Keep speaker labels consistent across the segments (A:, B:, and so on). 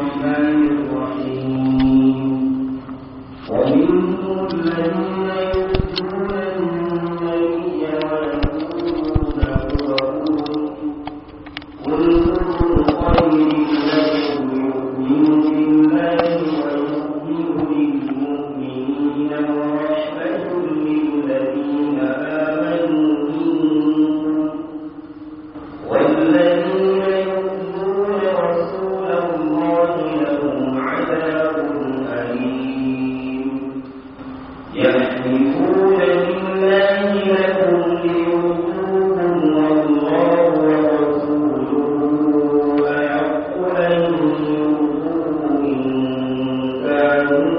A: الرحمن الرحيم ومنهم الذين يؤتون النبي ويقولون هو قل خير لكم يؤمن بالله ويؤمن للمؤمنين ورحمة للذين آمنوا منكم والذين يؤذون رسول الله لهم عذاب أليم يحلفون بالله لكم ليرضوكم والله ورسوله أحق أن يرضوه إن كانوا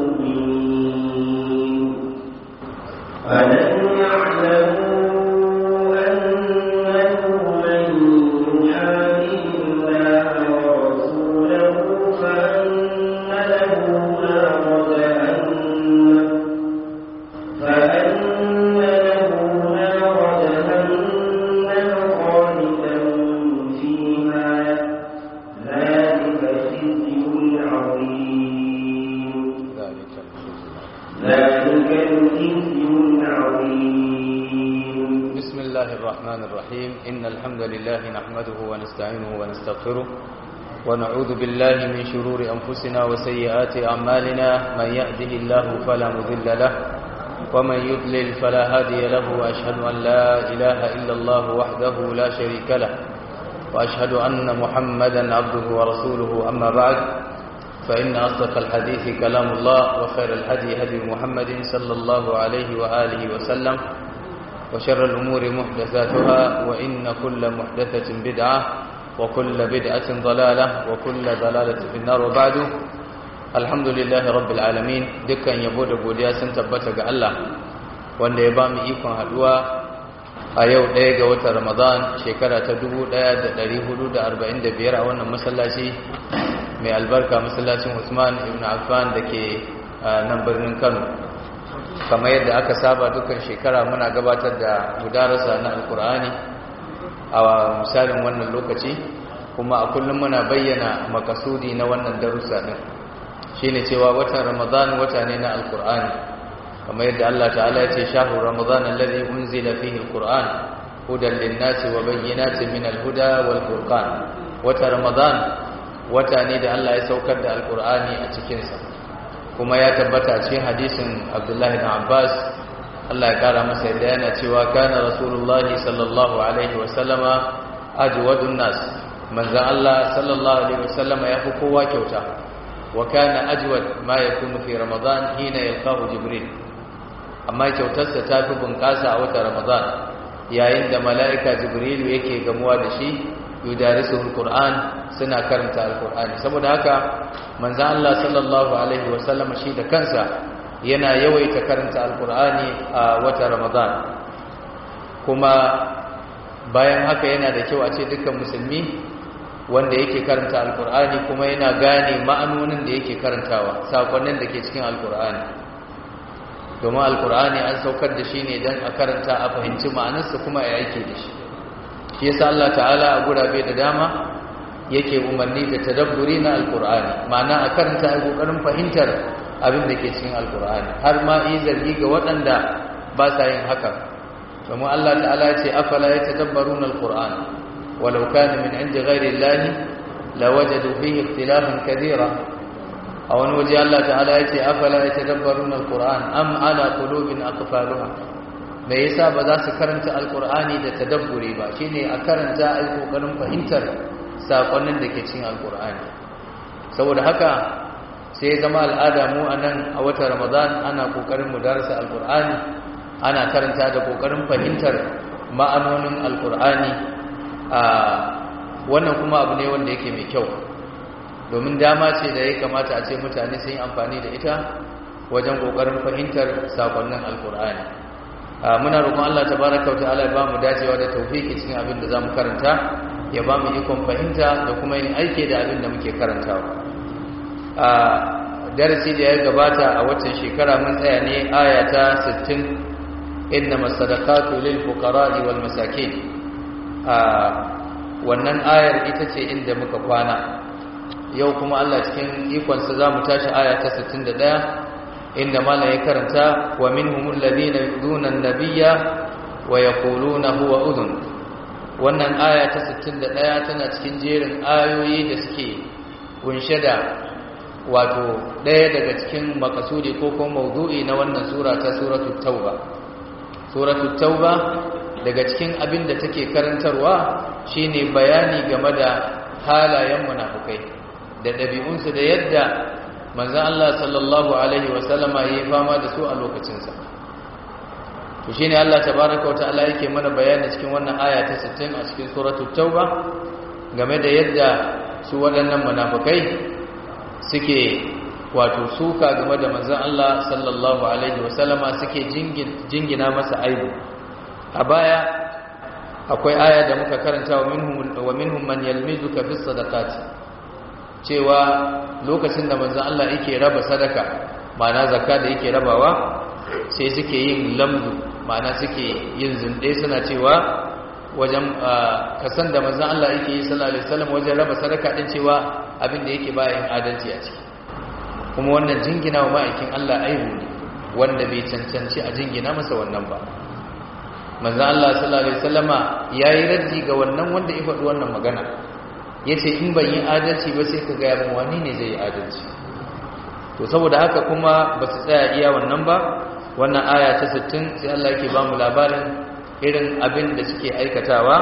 A: مؤمنين ألم يعلموا أنه من يحادي الله ورسوله فأن له نار جهنم فأن له نار جهنم خالدا فيها ذلك خزي عظيم ذلك الخزي العظيم
B: بسم الله الرحمن الرحيم إن الحمد لله نحمده ونستعينه ونستغفره ونعوذ بالله من شرور أنفسنا وسيئات أعمالنا من يهده الله فلا مضل له ومن يضلل فلا هادي له وأشهد أن لا إله إلا الله وحده لا شريك له وأشهد أن محمدا عبده ورسوله أما بعد فإن أصدق الحديث كلام الله وخير الهدي هدي محمد صلى الله عليه وآله وسلم وشر الأمور محدثاتها وإن كل محدثة بدعة وكل بدعة ضلالة وكل ضلالة في النار وبعد الحمد لله رب العالمين دكان يبو da godiya sun tabbata ga Allah wanda ya ba mu ikon haduwa a yau ɗaya ga watan Ramadan shekara ta 1445 a wannan masallaci mai albarka masallacin Usman ibn Affan da ke nan birnin Kano kamar yadda aka saba dukkan shekara muna gabatar da mudarasa na alkur'ani a misalin wannan lokaci kuma a kullum muna bayyana makasudi na wannan darussa din shine cewa watan ramadan wata ne na alkur'ani kamar yadda Allah ta'ala ya ce shahru ramadan alladhi unzila fihi alquran hudan lin-nasi wa bayyinatin min al-huda wal furqan wata ramadan wata ne da Allah ya saukar da alkur'ani a cikin sa kuma ya tabbata cikin hadisin Abdullahi bin Abbas Allah ya kara masa yadda yana cewa kana Rasulullah sallallahu alaihi wa sallama ajwadun nas manzo Allah sallallahu alaihi wa sallama ya fi kowa kyauta wa kana ajwad ma yakunu fi Ramadan hina yalqahu Jibril amma kyautarsa ta fi bunƙasa a watan Ramadan yayin da mala'ika Jibril yake gamuwa da shi yudarisuhul Qur'an suna karanta alkur'ani saboda haka manzan Allah sallallahu alaihi wasallam shi da kansa yana yawaita karanta alkur'ani a wata ramadan kuma bayan haka yana da kyau a ce dukkan musulmi wanda yake karanta alkur'ani kuma yana gane ma'anonin da yake karantawa sakonnin da ke cikin alkur'ani domin alkur'ani an saukar da shi ne don a karanta a fahimci ma'anarsa kuma a yake da shi shi yasa Allah ta'ala a gurabe da dama yake umarni da tadabburi na alkur'ani ma'ana a karanta a kokarin fahimtar abin da ke cikin alkur'ani har ma yi zargi ga waɗanda ba sa yin haka domin Allah ta'ala ya ce afala ya tadabbaruna alkur'an walau kana min inda ghairi llahi lawajadu fihi ikhtilafan kadira a wani waje Allah ta'ala ya ce afala ya tadabbaruna alkur'an am ala qulubin aqfaluha me yasa ba za su karanta alkur'ani da tadabburi ba shine a karanta ai kokarin fahimtar sakonnin da ke cikin alkur'ani saboda haka sai zama al'ada mu a nan a watan ramadan ana kokarin mu darasa alkur'ani ana karanta da kokarin fahimtar ma'anonin alkur'ani a wannan kuma abu ne wanda yake mai kyau domin dama ce da ya kamata a ce mutane sun yi amfani da ita wajen kokarin fahimtar sakonnin alkur'ani muna roƙon Allah tabaraka wa ta'ala ya ba mu dacewa da tawfiki cikin abin da zamu karanta ya ba mu ikon fahimta da kuma yin aiki da abin da muke karantawa a darasi da ya gabata a watan shekara mun tsaya ne aya ta 60 innama sadaqatu lil fuqara'i wal masakin a wannan ayar ita ce inda muka kwana yau kuma Allah cikin ikonsa za mu tashi aya ta 61 inda mala ya karanta wa minhumul ladina yuduna an-nabiyya wa yaquluna huwa udhun wannan aya ta 61 tana cikin jerin ayoyi da suke kunshe da wato ɗaya daga cikin makasudi ko kuma maudu'i na wannan sura ta suratul tauba suratul tauba daga cikin abin da take karantarwa shine bayani game da halayen munafukai da ɗabi'unsu da yadda manzon Allah sallallahu alaihi wasallama yayi fama da su a lokacinsa to shine Allah tabaaraka wa ta'ala yake mana bayani cikin wannan aya ta 60 a cikin suratul tauba game da yadda su waɗannan munafukai suke wato suka game da manzon Allah sallallahu alaihi wasallama suke jingina masa aibu a baya akwai aya da muka karanta wa minhum wa minhum man yalmizuka fi sadaqati cewa lokacin da manzon Allah yake raba sadaka ma'ana zakka da yake rabawa sai suke yin lamdu ma'ana suke yin zinde suna cewa wajen kasan da manzon Allah yake yi sallallahu alaihi wasallam wajen raba sadaka din cewa abin da yake bayan adalci a ciki kuma wannan jingina wa ma'aikin Allah aibu ne wanda bai cancanci a jingina masa wannan ba manzon Allah sallallahu alaihi wasallama yayi raddi ga wannan wanda ya faɗi wannan magana yace in ban yi adalci ba sai ka ga yaban wani ne zai yi adalci to saboda haka kuma ba su tsaya iya wannan ba wannan aya ta 60 sai Allah yake ba mu labarin irin abin da suke aikatawa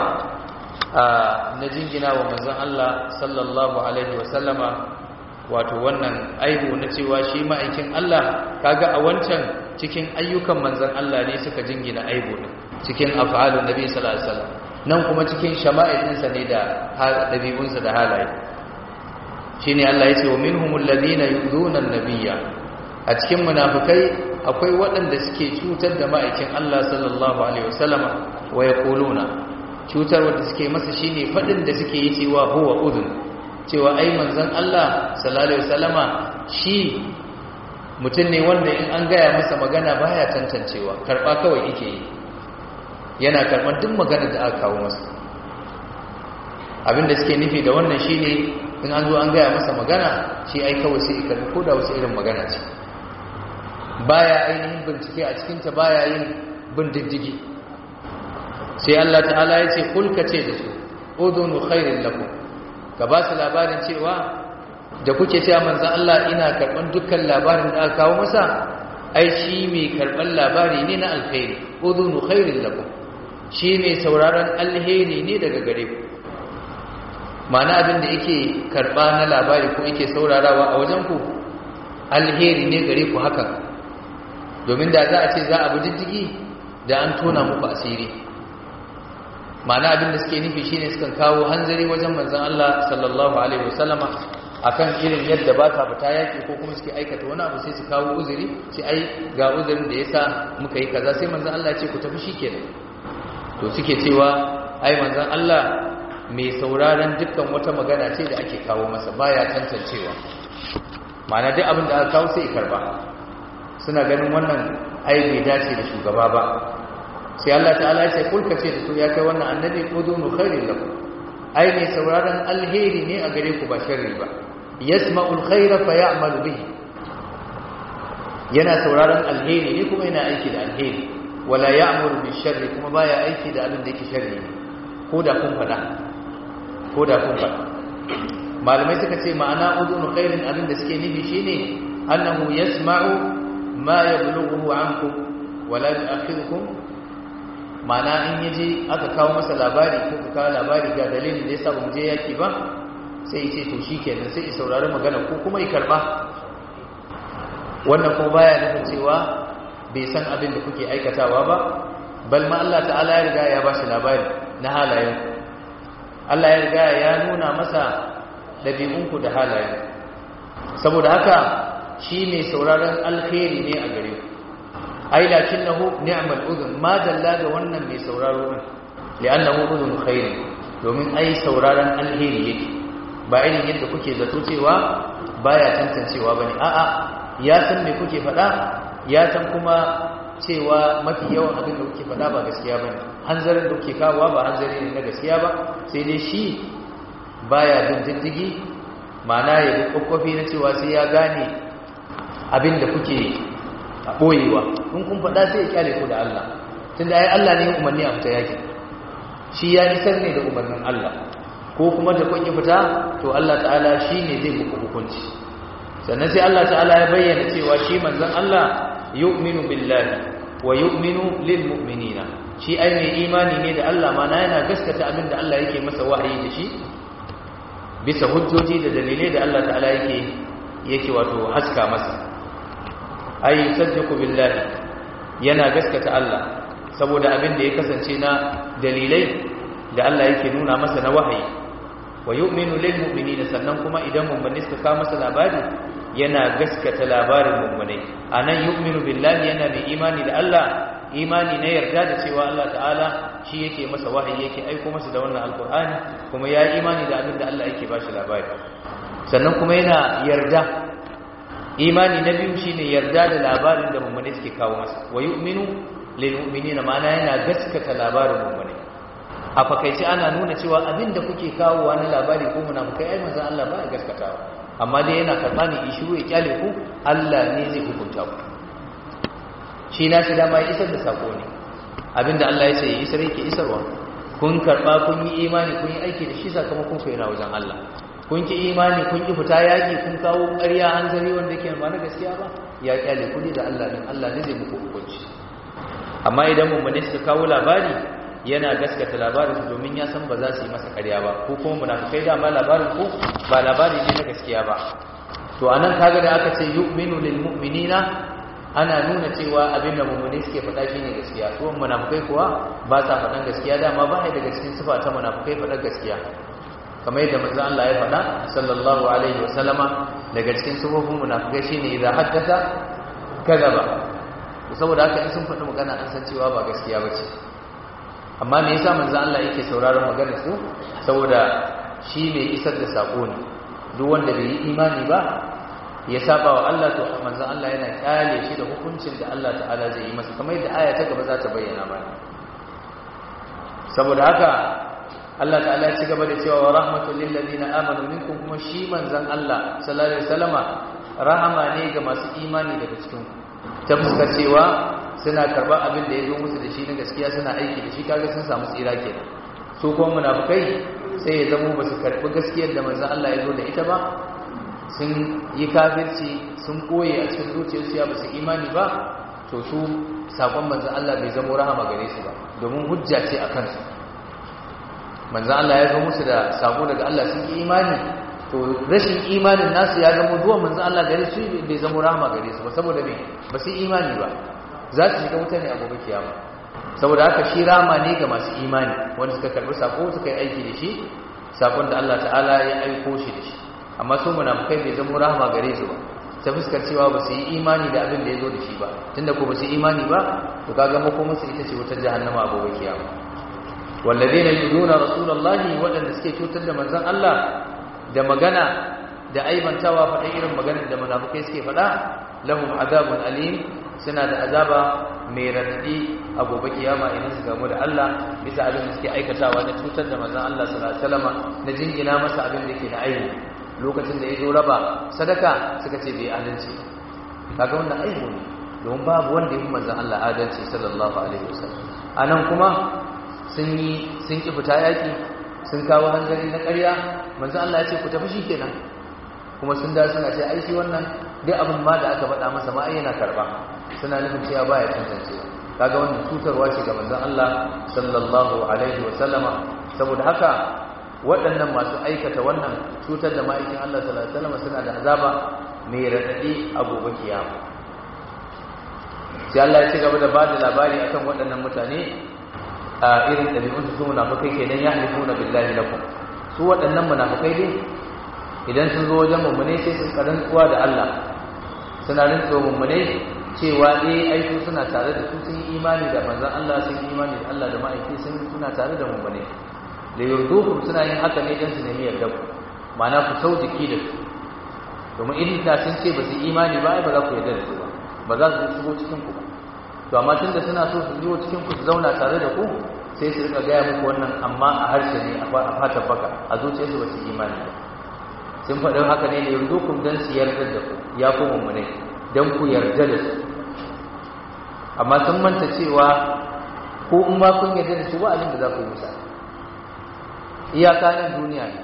B: na jingina wa manzon Allah sallallahu alaihi wasallama wato wannan aibu na cewa shi ma'aikin Allah kaga a wancan cikin ayyukan manzon Allah ne suka jingina aibu ne cikin af'alun nabi sallallahu alaihi wasallam nan kuma cikin shama'ilin sa ne da dabi'unsa da halaye shine Allah ya ce wa minhumul ladina yu'dhuna an-nabiyya a cikin munafikai akwai waɗanda suke cutar da ma'aikin Allah sallallahu alaihi wasallama wa yaquluna cutar wanda suke masa shine fadin da suke yi cewa huwa udhun cewa ai manzon Allah sallallahu alaihi wasallama shi mutum ne wanda in an gaya masa magana baya tantancewa karba kawai yake yi yana karban duk magana da aka kawo masa abinda suke nufi da wannan shine in an zo an gaya masa magana shi ai kawai sai karbi ko da wasu irin magana ce baya ainihin bincike a cikinta baya yin bin diddigi sai Allah ta'ala ya ce kulka ce da su udhunu khairin lakum ka ba su labarin cewa da kuke cewa manzo Allah ina karban dukkan labarin da aka kawo masa ai shi mai karban labari ne na alkhairi udhunu khairin lakum shi mai sauraron alheri ne daga gare ku ma'ana abin da yake karba na labari ko yake saurarawa a wajen ku alheri ne gare ku hakan domin da za a ce za a bi diddigi da an tona muku asiri ma'ana abin da suke nufi shine sukan kawo hanzari wajen manzon Allah sallallahu alaihi wasallama akan irin yadda ba ka fita yaki ko kuma suke aikata wani abu sai su kawo uzuri sai ai ga uzurin da yasa muka yi kaza sai manzon Allah ya ce ku tafi shikenan to suke cewa ai manzon Allah mai sauraron dukkan wata magana ce da ake kawo masa baya tantancewa ma'ana duk abin da aka kawo sai karba suna ganin wannan ai bai dace da shugaba ba sai Allah ta'ala ya ce kulka ce da su ya kai wannan annabi udunu khairin lakum ai mai sauraron alheri ne a gare ku ba sharri ba yasma'ul khaira fa ya'malu bihi yana sauraron alheri ne kuma yana aiki da alheri wala ya'muru bi sharri kuma baya aiki da abin da yake sharri ne ko da kun fada ko da kun fada malamai suka ce ma'ana udunu khairin abin da suke nufi shine annahu yasma'u ma yablughu ankum wala yu'akhidhukum mana in yaje aka kawo masa labari ko ka kawo labari ga dalilin da yasa ba mu je yaki ba sai yace to shikenan sai ya saurari magana ko kuma ya karba wannan kuma baya nufin cewa bai san abin da kuke aikatawa ba bal ma Allah ta'ala ya riga ya ba shi labari na halayen Allah ya riga ya nuna masa dabi'unku da halayen saboda haka shi ne sauraron alkhairi ne a gare ku ai lakinnahu ni'mal udhun ma dalla ga wannan mai sauraro din li'annahu udhun khair domin ai sauraron alheri yake ba irin yadda kuke zato cewa baya tantancewa bane a'a ya san me kuke faɗa ya san kuma cewa mafi yawan abin da kuke faɗa ba gaskiya bane hanzarin da kuke kawowa ba hanzari ne na gaskiya ba sai dai shi baya bin diddigi ma'ana ya bi kwakwafi na cewa sai ya gane abin da kuke ɓoyewa in kun faɗa sai ya kyale ku da Allah tunda ai Allah ne ya umarni a fita yaki shi ya isar ne da umarnin Allah ko kuma da kun yi fita to Allah ta'ala shi ne zai muku hukunci sannan sai Allah ta'ala ya bayyana cewa shi manzon Allah yu'minu billahi wa yu'minu lil mu'minina shi ai mai imani ne da Allah ma na yana gaskata abin da Allah yake masa wahayi da shi bisa hujjoji da dalilai da Allah ta'ala yake yake wato haska masa ai saddiqu billahi yana gaskata Allah saboda abin da ya kasance na dalilai da Allah yake nuna masa na wahayi wa yu'minu lil mu'minina sannan kuma idan mu'mini suka kawo masa labari yana gaskata labarin mu'minai anan yu'minu billahi yana mai imani da Allah imani na yarda da cewa Allah ta'ala shi yake masa wahayi yake aiko masa da wannan alkur'ani kuma ya imani da abin da Allah yake bashi labari sannan kuma yana yarda imani na biyu shine yarda da labarin da mu'mini suke kawo masa wa yu'minu lil mu'minina ma'ana yana gaskata labarin mu'mini a fakaice ana nuna cewa abin da kuke kawo na labari ko munafikai ai manzon Allah ba ya gaskatawa amma dai yana karɓa ne ishiru ya kyale ku Allah ne zai hukunta ku shi na shi dama ya isar da sako ne abinda Allah ya ce ya isar yake isarwa kun karba kun yi imani kun yi aiki da shi sakamakon ku yana wajen Allah kun ki imani kun ki fita yaki kun kawo ƙarya hanzari wanda yake ba na gaskiya ba ya kyale ku da Allah din Allah ne zai muku hukunci amma idan mummune suka kawo labari yana gaskata labarin su domin ya san ba za su yi masa ƙarya ba ko kuma munafikai dama labarin ku ba labari ne na gaskiya ba to anan kaga da aka ce yu'minu lil mu'minina ana nuna cewa abin da mummuni suke faɗa shi ne gaskiya tuwon munafukai kuwa ba sa faɗan gaskiya dama ba daga cikin sifa ta munafukai faɗan gaskiya kamar yadda manzo Allah ya faɗa sallallahu alaihi wasallama daga cikin sifofin munafukai shine idan haddasa kadaba saboda haka in sun faɗi magana an san cewa ba gaskiya bace amma me yasa manzo Allah yake sauraron maganar su saboda shi ne isar da sako ne duk wanda bai yi imani ba ya saba wa Allah to manzon Allah yana kyale shi da hukuncin da Allah ta'ala zai yi masa kamar yadda aya ta gaba za ta bayyana mana saboda haka Allah ta'ala ya ci gaba da cewa wa rahmatul lil ladina amanu minkum kuma shi manzon Allah sallallahu alaihi wasallama rahama ne ga masu imani daga cikin ku ta fuskar cewa suna karba abin da ya zo musu da shi na gaskiya suna aiki da shi kaga sun samu tsira kenan su kuma munafikai sai ya zamo ba su karbi gaskiyar da manzon Allah ya zo da ita ba sun yi kafirci sun koye a cikin zuciyarsu ya basu imani ba to su sakon manzan Allah bai zama rahama gare su ba domin hujja ce a kansu manzan Allah ya zo musu da sako daga Allah sun yi imani to rashin imanin nasu ya zama zuwa manzan Allah gare su bai zama rahama gare su ba saboda me ba su imani ba za su shiga wuta ne a gobe kiyama saboda haka shi rahama ne ga masu imani wanda suka karbi sako suka yi aiki da shi sakon da Allah ta'ala ya aiko shi da shi amma su munafukai bai zama rahama gare su ba ta fuskar cewa ba su yi imani da abin da ya zo da shi ba tunda ko ba su yi imani ba to kaga mako musu ita ce wutar jahannama a gobe kiyama walladheena yuduna rasulullahi wadanda suke cutar da manzon Allah da magana da aibantawa faɗa irin maganar da munafukai suke faɗa lahum azabun alim suna da azaba mai radadi a gobe kiyama idan su gamu da Allah bisa abin da suke aikatawa na cutar da manzon Allah sallallahu alaihi wasallam na jingina masa abin da yake na aibi lokacin da ya zo raba sadaka suka ce bai adalci kaga wannan aibu ne domin babu wanda ya fi manzan Allah adalci sallallahu alaihi wasallam anan kuma sun yi sun ki fita yaki sun kawo hanzari na ƙarya manzan Allah ya ce ku tafi shikenan kuma sun da suna ce ai shi wannan duk abin ma da aka faɗa masa ma ai yana karba suna nufin cewa baya tantancewa kaga wannan cutarwa ce ga manzan Allah sallallahu alaihi wasallama saboda haka waɗannan masu aikata wannan cutar da ma'aikin Allah sallallahu alaihi wasallam suna da azaba mai radadi a gobe kiyama sai Allah ya ci gaba da bada labari akan waɗannan mutane a irin ɗabi'un su munafikai kenan ya halifuna billahi lakum su waɗannan munafikai ne idan sun zo wajen mummune sai sun karan tsuwa da Allah suna rantsuwa mummune cewa eh ai su suna tare da su sun yi imani da manzon Allah sun yi imani da Allah da ma'aiki sun suna tare da mummune da yurdukum suna yin haka ne don su nemi yarda ku ma'ana ku sau jiki da su domin idan da sun ce ba su imani ba ai ba za ku yarda da su ba ba za su shigo cikin ku ba to amma tun da suna so su shigo cikin ku su zauna tare da ku sai su rika gaya muku wannan amma a harshe ne a fatan baka a zuciyarsu ba su imani ba sun faɗin haka ne da yanzu kun dan su yarda da ku ya ku mummune dan ku yarda da su amma sun manta cewa ko in ma kun yarda da su ba abin da za ku yi musa iyaka nan duniya ne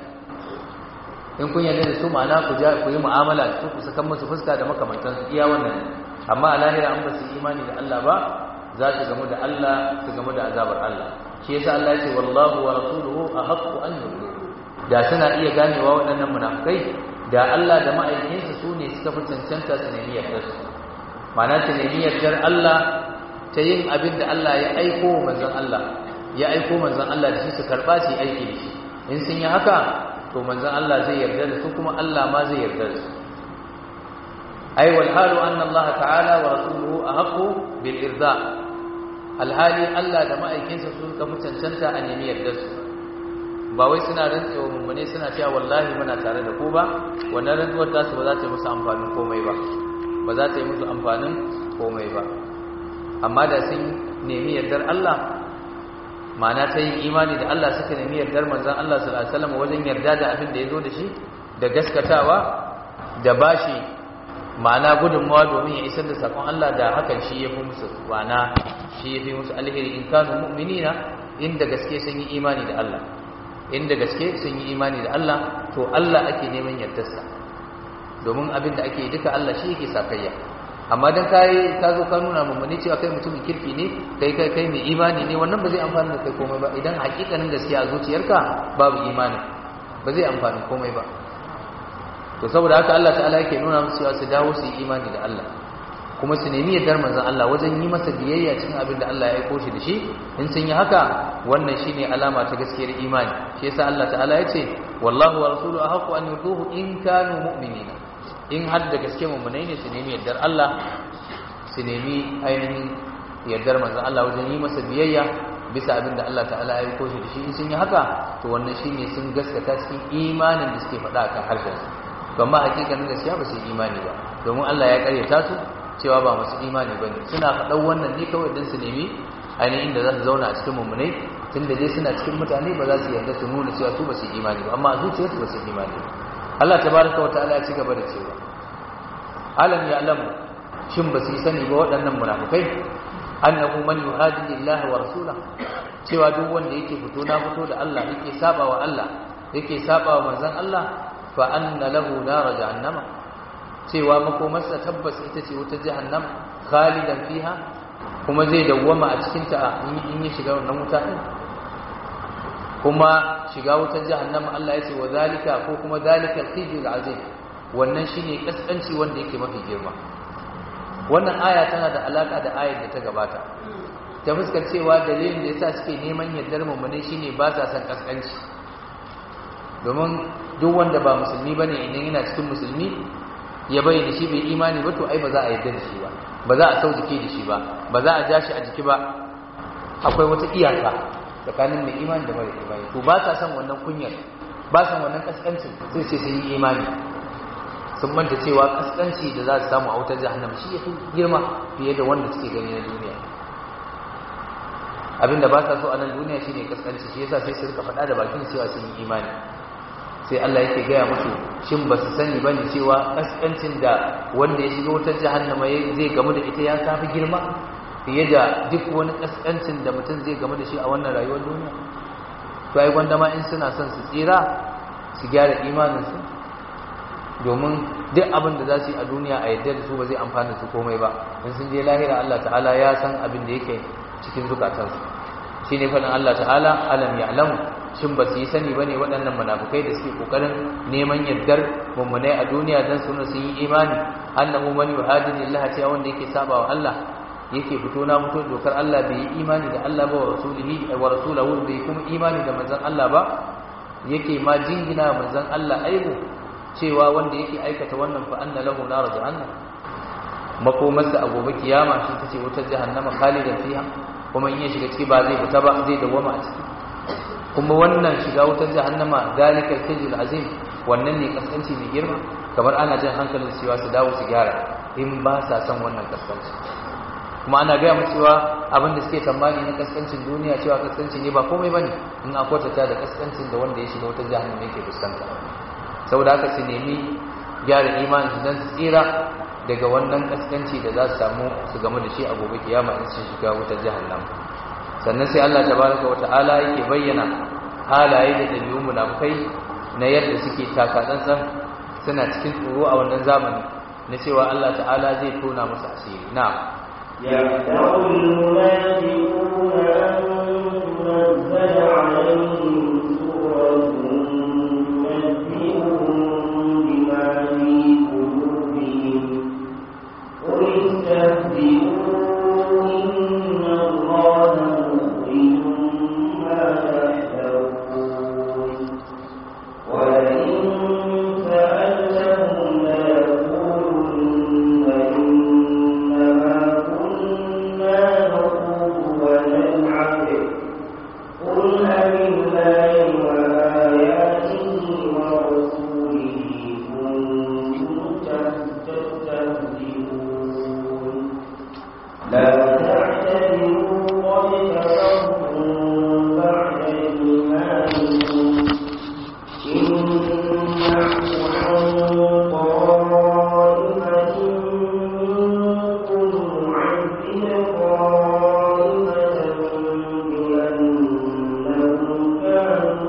B: in kun yarda da su ma'ana ku ja ku yi mu'amala da su ku saka musu fuska da makamantansu iya wannan amma a lahira an ba su imani da Allah ba za su gamu da Allah su gamu da azabar Allah shi yasa Allah ya ce wallahu wa rasuluhu ahaqqu an yu'minu da suna iya ganewa waɗannan munafikai da Allah da ma'aikinsa su ne suka fi cancanta su nemi yardar su ma'ana su nemi yardar Allah ta yin abin da Allah ya aiko manzon Allah ya aiko manzon Allah da shi su karba su yi aiki da shi in sun yi haka to manzon Allah zai yarda da su kuma Allah ma zai yarda da su ai wal halu anna Allah ta'ala wa rasuluhu ahqqu bil irda alhali Allah da ma'aikinsa sun ka cancanta a nemi yarda su ba wai suna rantsewa mummune suna cewa wallahi muna tare da ku ba wannan rantsuwar tasu ba za ta yi musu amfanin komai ba ba za ta yi musu amfanin komai ba amma da sun nemi yardar Allah ma'ana ta yin imani da Allah suka nemi yardar manzon Allah sallallahu alaihi wasallam wajen yarda da abin da ya zo da shi da gaskatawa da bashi ma'ana gudunmawa domin ya isar da sakon Allah da hakan shi ya fi musu ma'ana shi ya fi musu alheri in kanu mu'minina inda gaske sun yi imani da Allah inda gaske sun yi imani da Allah to Allah ake neman yardarsa domin abin da ake duka Allah shi yake sakayya amma dan kai ka zo ka nuna mummuni cewa kai mutumin kirki ne kai kai kai mai imani ne wannan ba zai amfani da kai komai ba idan hakikanin gaskiya a zuciyarka babu imani ba zai amfani komai ba to saboda haka Allah ta'ala yake nuna musu cewa su dawo su yi imani da Allah kuma su nemi yardar manzon Allah wajen yi masa biyayya cikin abin da Allah ya aiko shi da shi in sun yi haka wannan shine alama ta gaskiyar imani shi yasa Allah ta'ala ya ce wallahu wa rasuluhu ahqqu an yutuhu in kanu mu'minina in har da gaske mummunai ne su nemi yardar Allah su nemi ainihin yardar manzon Allah wajen yi masa biyayya bisa abin da Allah ta'ala ya aiko shi da shi in sun yi haka to wannan shine sun gaskata cikin imanin da suke faɗa akan harshen su amma hakikanin gaskiya ba su yi imani ba domin Allah ya karyata su cewa ba masu imani ba ne suna faɗan wannan ne kawai don su nemi ainihin da za su zauna a cikin mummunai tun da dai suna cikin mutane ba za su yarda su nuna cewa su ba su yi imani ba amma a zuciyarsu ba su yi imani ba Allah tabaraka wa ta'ala ya ci gaba da cewa alam ya alamu shin ba su yi sani ba waɗannan munafukai annahu man yuhadi Allah wa rasula cewa duk wanda yake fito na fito da Allah yake saba wa Allah yake saba wa manzon Allah fa anna lahu nar jahannama cewa makomarsa tabbas ita ce wutar jahannam khalidan fiha kuma zai dawwama a cikin ta in yi shiga wannan wuta din kuma shiga wutar jahannam Allah ya ce wa zalika ko kuma zalika al-khizyul azim wannan shine kaskanci wanda yake mafi girma wannan aya tana da alaka da ayar da ta gabata ta fuskar cewa dalilin da yasa suke neman yardar mummune shine ba sa san kaskanci domin duk wanda ba musulmi bane idan yana cikin musulmi ya bayyana shi bai imani ba to ai ba za a yarda da shi ba ba za a sau jiki da shi ba ba za a ja shi a jiki ba akwai wata iyaka tsakanin mai imani da mara imani to ba sa son wannan kunyar ba san wannan kaskancin sai sai sun yi imani sun manta cewa kaskanci da za su samu a wutar jahannam shi ya fi girma fiye da wanda suke gani na duniya abinda ba sa so a nan duniya shine kaskanci shi yasa sai su rika faɗa da bakin cewa sun yi imani sai Allah yake gaya musu shin ba su sani bane cewa kaskancin da wanda ya shiga wutar jahannama zai gamu da ita ya tafi girma fiye da duk wani kaskancin da mutum zai gamu da shi a wannan rayuwar duniya to ai gwanda ma in suna son su tsira su gyara imaninsu domin duk abin da za su yi a duniya a yadda da su ba zai amfana su komai ba in sun je lahira Allah ta'ala ya san abin da yake cikin zukatansu shi ne faɗin Allah ta'ala alam ya'lamu shin ba su yi sani ba ne waɗannan munafukai da suke ƙoƙarin neman yardar mummunai a duniya don su sun yi imani annahu man yuhadini Allah cewa wanda yake saba wa Allah yake fito na fito dokar Allah bai yi imani da Allah ba wa rasulihi wa rasulahu bai kuma imani da manzon Allah ba yake ma jingina manzon Allah aibu cewa wanda yake aikata wannan fa anna lahu nar jahannam makomarsa a gobe kiyama shi tace wutar jahannama khalidan fiha kuma in ya shiga ciki ba zai fita ba zai dawama a ciki kuma wannan shiga wutar jahannama dalikal khizul azim wannan ne kaskanci mai girma kamar ana jin hankalin cewa su dawo su gyara in ba sa son wannan kaskanci kuma ana gaya musu cewa abin da suke tambani na kaskancin duniya cewa kaskanci ne ba komai bane in akwatata da kaskancin da wanda ya shiga wutar jahannama yake fuskanta saboda haka su nemi gyara imanin su dan su tsira daga wannan kaskanci da za su samu su game da shi a gobe kiyama in sun shiga wutar jahannam sannan sai Allah tabaraka wata'ala yake bayyana halaye da dabi'un munafikai na yadda suke taka tsantsan suna cikin tsoro a wannan zamani na cewa Allah ta'ala zai tona musu asiri na
A: يحذر المنافقون أن تنزل عليهم سورة تنبئهم بما في قلوبهم قل استهزئوا إن الله مخرج ما تحذرون ولئن سألتهم ليقولن إنما كنا نخوض ونلعب قل أبالله وآياته ورسوله كنتم تستهزئون لا تعتذروا قد كفرتم بعد إيمانكم إن نعف عن طائفة منكم نعذب طائفة بأنهم كانوا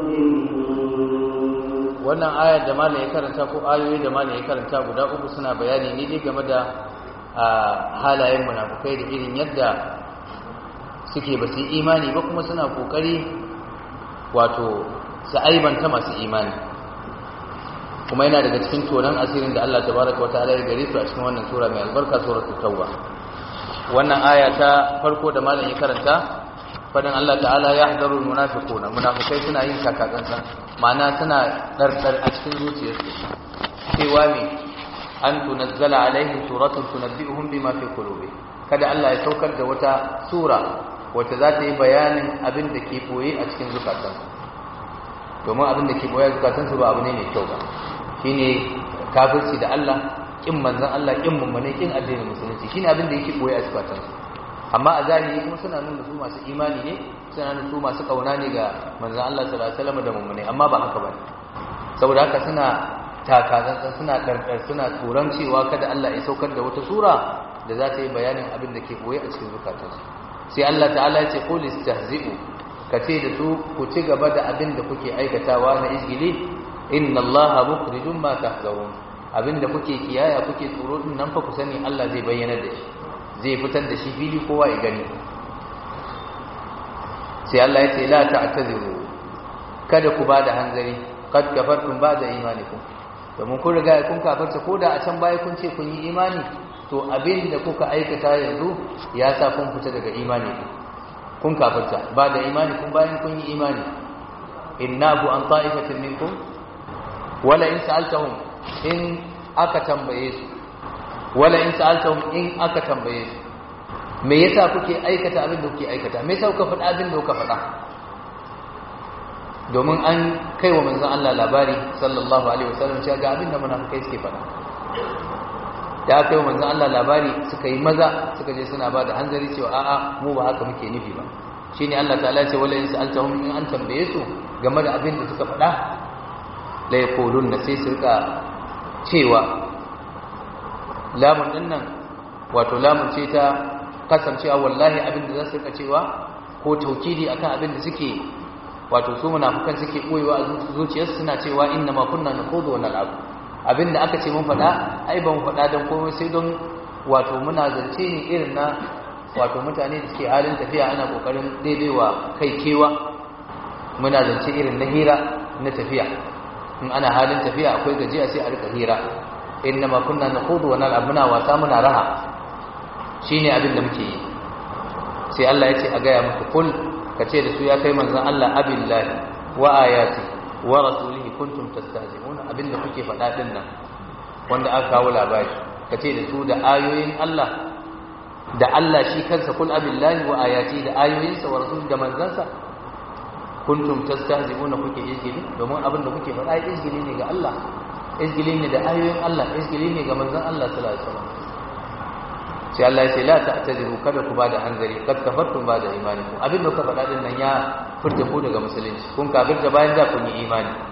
A: مجرمين
B: wannan ayar da malam ya karanta ko ayoyi da malam ya karanta guda uku suna bayani ne dai game da halayen munafukai da irin yadda suke ba su yi imani ba kuma suna kokari wato su aibanta masu imani kuma yana daga cikin tonon asirin da Allah tabaraka wa ta'ala ya gare su a cikin wannan sura mai albarka suratul tauba wannan aya ta farko da malam ya karanta fadan Allah ta'ala ya hadaru munafiquna munafikai suna yin takatsantsan ma'ana suna dardar a cikin zuciyarsu cewa me an tunazzala alaihim suratun tunabbi'uhum bima fi qulubi kada Allah ya saukar da wata sura wacce za ta yi bayanin abin da ke boye a cikin zukatansu domin abin da ke boye a zukatansu ba abu ne mai kyau ba shine kafirci da Allah kin manzon Allah kin mummune kin addinin musulunci shine abin da yake boye a zukatansu amma a zahiri kuma suna nuna su masu imani ne suna nuna su masu kauna ne ga manzon Allah sallallahu alaihi wasallam da mummune amma ba haka bane saboda haka suna takazantsan suna karkar suna tsoron cewa kada Allah ya saukar da wata sura da za ta yi bayanin abin da ke boye a cikin zukatansu sai Allah ta'ala ya ce qul istahzi'u kace da su ku ci gaba da abin da kuke aikatawa na izgili inna Allaha mukhrijum ma tahzarun abin da kuke kiyaya kuke tsoro din nan fa ku sani Allah zai bayyana da shi zai fitar da shi fili kowa ya gani sai Allah ya ce la ta'taziru kada ku bada hanzari kad kafartum ba'da imanikum domin kun riga kun kafarta ko da a can baya kun ce kun yi imani to abin da kuka aikata yanzu ya sa kun fita daga imani kun kafarta ba da imani kun bayan kun yi imani innahu an ta'ifatin minkum wala in sa'altahum in aka tambaye su wala in sa'altahum in aka tambaye su me yasa kuke aikata abin da kuke aikata me yasa kuka faɗa abin da kuka faɗa domin an kai wa manzon Allah labari sallallahu alaihi wasallam cewa ga abin da munafikai suke faɗa da aka yi wa manzon Allah labari suka yi maza suka je suna ba da hanzari cewa a'a mu ba haka muke nufi ba shine Allah ta'ala ya ce wala in sa'altahum in an tambaye su game da abin da suka faɗa la yaqulun sai su rika cewa lamun din nan wato lamun ce ta kasancewa wallahi abin da za su rika cewa ko taukidi akan abin da suke wato su munafukan suke koyewa a zuciyarsu suna cewa inna ma kunna nakhudu wa nal'ab abinda aka ce mun faɗa ai ban faɗa dan komai sai don wato muna zance ne irin na wato mutane da suke halin tafiya ana kokarin daidaiwa kai kewa muna zance irin na hira na tafiya in ana halin tafiya akwai gajiya sai a rika hira inna ma kunna nakhudu wa nal'ab muna wasa muna raha shine abin da muke yi sai Allah ya ce a gaya muku kul ka ce da su ya kai manzan Allah abillahi wa ayati wa rasulihi kuntum tastahzi'un abinda kuke faɗa din nan wanda aka kawo labari ka ce da su da ayoyin Allah da Allah shi kansa kul abillahi wa ayati da ayoyinsa wa rasulihi da manzansa kuntum tastahzi'un kuke izgili domin abinda kuke faɗa izgili ne ga Allah izgili ne da ayoyin Allah izgili ne ga manzan Allah sallallahu alaihi wasallam sai Allah ya ce la ta'tadiru kada ku bada hanzari kad kafartum bada imanikum abin da kuka faɗa din nan ya furta ku daga musulunci kun kafirta bayan da kun yi imani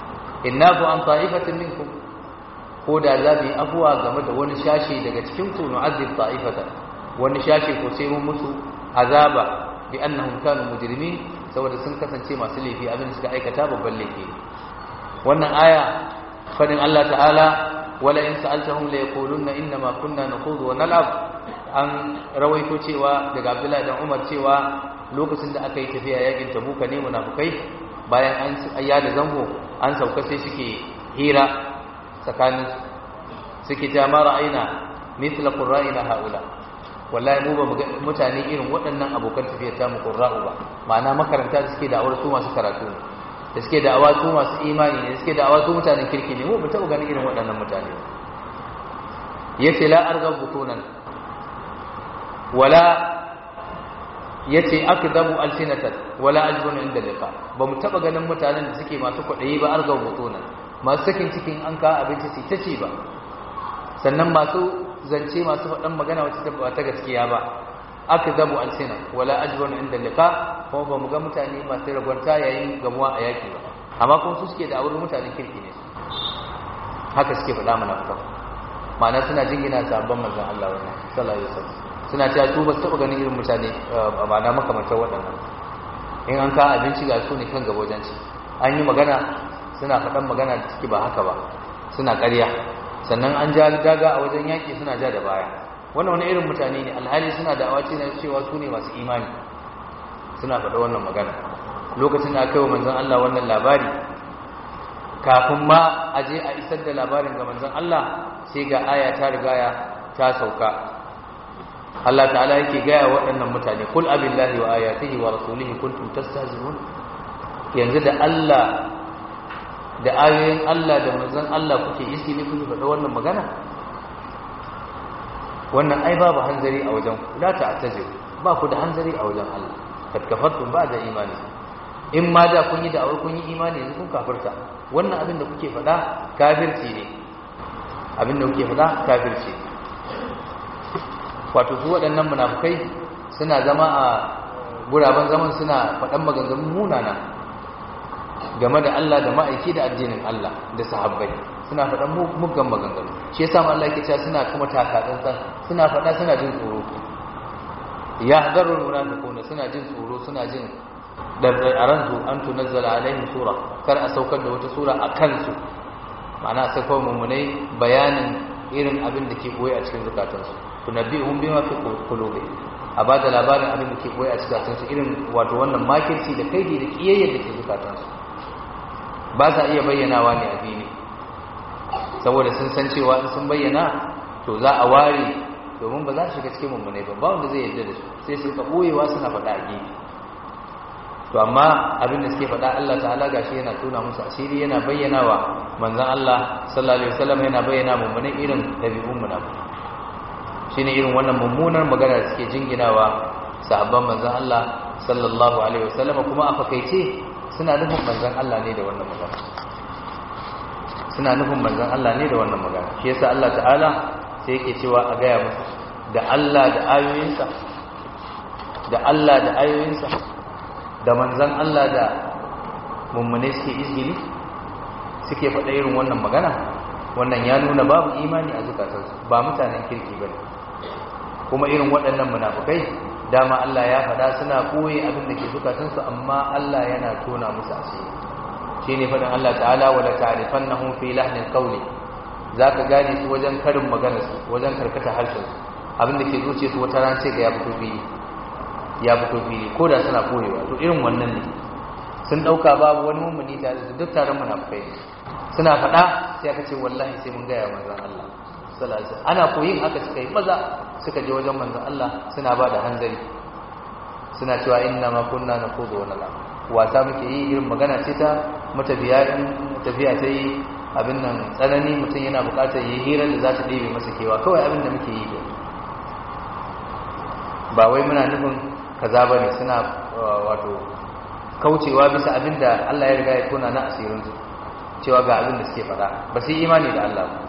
B: innafu an ta'ifatin minkum ko da za mu yi afuwa game da wani shashi daga cikin ku nu'azzib ta'ifatan wani shashi ko sai mun musu azaba bi annahum kanu mujrimin saboda sun kasance masu laifi abin da suka aikata babban laifi wannan aya fadin Allah ta'ala wala in sa'altahum la yaquluna inna ma kunna nakhudu wa nal'ab an rawaito cewa daga Abdullahi dan Umar cewa lokacin da aka yi tafiya yakin Tabuka ne munafikai bayan an ayya da zango an sauka sai suke hira tsakanin suke ta mara aina mithla qurra'ina haula wallahi mu ba mutane irin waɗannan abokan tafiyar ta mu qurra'u ba ma'ana makaranta da suke da'awar su masu karatu ne da suke da'awa su masu imani ne da suke da'awa su mutanen kirki ne mu ba taɓa ganin irin waɗannan mutane yace la arghab butunan wala yace akdabu alsinatan wala ajbun inda liqa ba mu taɓa ganin mutanen da suke masu kwaɗayi ba arghab butunan masu sakin cikin an ka abinci su ta ci ba sannan masu zance masu faɗan magana wacce ba ta gaskiya ba aka zabu alsina wala ajrun inda liqa kuma ba mu ga mutane masu ragwanta yayin gamuwa a yaki ba amma kuma su suke da auren mutanen kirki ne haka suke faɗa mana fuka ma'ana suna jingina sabon manzon Allah wannan sallallahu alaihi wasallam suna cewa su ba su taɓa ganin irin mutane ma'ana makamantar waɗannan in an ka abinci ga su ne kan gaba wajen ci an yi magana suna faɗan magana da suke ba haka ba suna ƙarya sannan an ja daga a wajen yaƙi suna ja da baya wannan wani irin mutane ne alhali suna da awaci na cewa su ne masu imani suna faɗa wannan magana lokacin da aka yi wa manzan Allah wannan labari kafin ma a je a isar da labarin ga manzan Allah sai ga aya ta rigaya ta sauka Allah ta'ala yake gaya waɗannan mutane kul abillahi wa ayatihi wa rasulihi kuntum tastahzi'un yanzu da Allah da ayoyin Allah da manzon Allah kuke isi ne kuke faɗa wannan magana wannan ai babu hanzari a wajen ku la ta'taziru ba ku da hanzari a wajen Allah kad kafartum ba da imani in ma da kun yi da awar kun yi imani yanzu kun kafirta wannan abin da kuke faɗa kafirci ne abin da kuke faɗa kafirci wato su waɗannan munafukai suna zama a guraben zaman suna faɗan maganganun munana game da Allah da ma'aiki da addinin Allah da sahabbai suna faɗan muggan maganganu shi yasa Allah yake cewa suna kuma taka tsantsan suna faɗa suna jin tsoro ya hadarul munafiquna suna jin tsoro suna jin a ransu an tunazzala alaihim sura kar a saukar da wata sura a kansu ma'ana sai kawai mummunai bayanin irin abin da ke boye a cikin zukatansu tunabbi'uhum bima fi qulubihim a ba da labarin abin da ke boye a cikin zukatansu irin wato wannan makirci da kaidi da kiyayyar da ke zukatansu ba sa iya bayyanawa ne a fili saboda sun san cewa in sun bayyana to za a ware domin ba za su shiga cikin mummunai ba ba wanda zai yarda da su sai su ka boyewa suna faɗa a gefe to amma abin da suke faɗa Allah ta'ala gashi yana tona musu asiri yana bayyanawa manzon Allah sallallahu alaihi wasallam yana bayyana mummunai irin dabi'un munafiki shine irin wannan mummunar magana da suke jinginawa sahabban manzon Allah sallallahu alaihi wasallam kuma a fakaice suna nufin manzon Allah ne da wannan magana suna nufin manzon Allah ne da wannan magana shi yasa Allah ta'ala sai yake cewa a gaya musu da Allah da ayoyinsa da Allah da ayoyinsa da manzon Allah da mummune suke izgili suke faɗa irin wannan magana wannan ya nuna babu imani a zukatansu ba mutanen kirki bane kuma irin waɗannan munafukai dama Allah ya faɗa suna koyi abin da ke zukatansu amma Allah yana tona musu asiri shine faɗin Allah ta'ala wala ta'rifannahum fi lahnil qawli zaka gane su wajen karin magana su wajen karkata harshen su abin da ke zuciya su wata ran ce ga ya fito fili ya fito fili ko da suna koyewa to irin wannan ne sun dauka babu wani mummuni tare da duk taron munafukai suna faɗa sai aka ce wallahi sai mun gaya manzon Allah sallallahu alaihi wasallam ana koyin haka suka yi maza suka je wajen manzon Allah suna ba da hanzari suna cewa inna ma kunna naqudu wa nal'ab wasa muke yi irin magana ce ta matafiya in tafiya ta yi abin nan tsanani mutum yana bukatar yi hirar da za ta ɗebe masa kewa kawai abin da muke yi ba wai muna nufin kaza ba ne suna wato kaucewa bisa abin da Allah ya riga ya tona na asirinsu cewa ga abin da suke faɗa ba su yi imani da Allah ba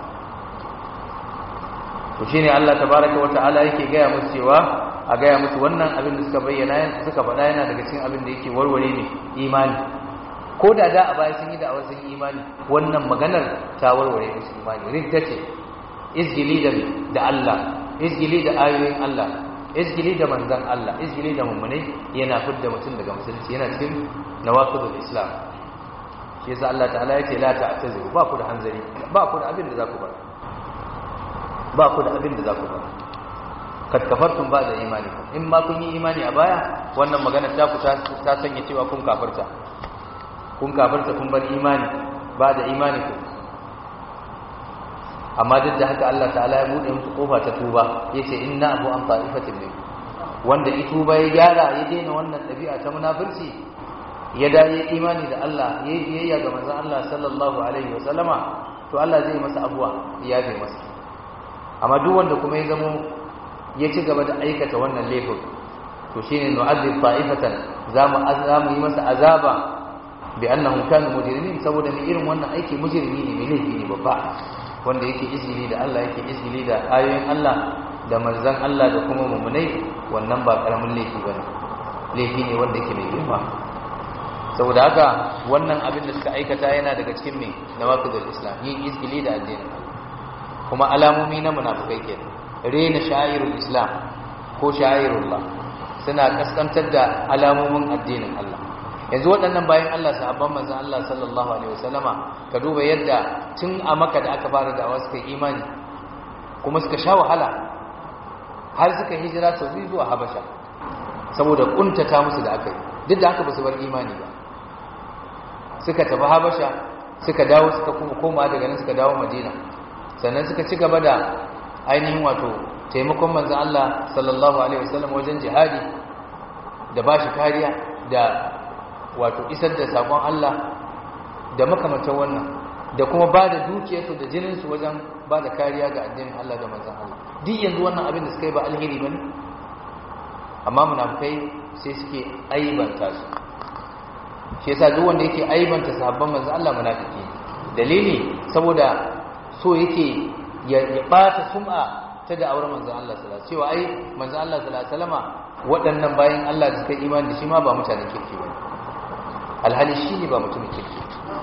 B: to shine Allah tabaraka wa ta'ala yake gaya musu cewa a gaya musu wannan abin da suka bayyana suka faɗa yana daga cikin abin da yake warware ne imani ko da da a baya sun yi da sun yi imani wannan maganar ta warware musu imani ridda ce izgili da da Allah izgili da ayoyin Allah izgili da manzon Allah izgili da mummunai yana fidda mutum daga musulunci yana cikin nawaqidul islam shi yasa Allah ta'ala yace la ta'taziru ba ku da hanzari ba ku da abin da za ku bar ba ku da abin da za ku bar kad kafartum ba da imani in ma kun yi imani a baya wannan magana ta ku ta sanya cewa kun kafarta kun kafarta kun bar imani ba da imani ku amma duk da haka Allah ta'ala ya bude musu kofa ta tuba yace inna abu an ta'ifatin min wanda ya tuba ya gyara ya daina wannan dabi'a ta munafirci ya da ya imani da Allah ya yi biyayya ga manzon Allah sallallahu alaihi wa sallama to Allah zai masa abuwa ya zai masa amma duk wanda kuma ya zamo ya ci gaba da aikata wannan laifin to shine nu'adhib ta'ifatan zamu azamu yi masa azaba bi annahum kanu mujrimin saboda mai irin wannan aiki mujrimi ne mai laifi ne babba wanda yake izgili da Allah yake izgili da ayoyin Allah da manzon Allah da kuma mu'minai wannan ba karamin laifi bane laifi ne wanda yake mai girma saboda haka wannan abin da suka aikata yana daga cikin mai nawaqidul islam yin izgili da addinin kuma alamomi na munafikai kenan rena sha'irul islam ko sha'irullah suna kaskantar da alamomin addinin Allah yanzu waɗannan bayan Allah sahabban manzon Allah sallallahu alaihi wasallama ka duba yadda tun a maka da aka fara da'awa suka yi imani kuma suka sha wahala har suka hijira sau biyu zuwa Habasha saboda kuntata musu da aka yi duk da haka ba su bar imani ba suka tafi Habasha suka dawo suka kuma koma daga nan suka dawo Madina sannan suka ci gaba da ainihin wato taimakon manzan Allah sallallahu Alaihi wasallam wajen jihadi da ba shi kariya da wato isar da sakon Allah da makamantar wannan da kuma ba da dukiyarsu da jininsu wajen ba da kariya ga addinin Allah da manzan Allah duk yanzu wannan abin da suka yi ba alheri ba ne amma munafukai sai suke aibanta su shi yasa duk wanda yake aibanta sahabban manzan Allah munafiki dalili saboda so yake ya ɓata sum'a ta da auren manzan Allah sallallahu cewa ai manzan Allah sallallahu alaihi waɗannan bayan Allah da suka imani da shi ma ba mutanen kirki ba alhali shi ne ba mutumin kirki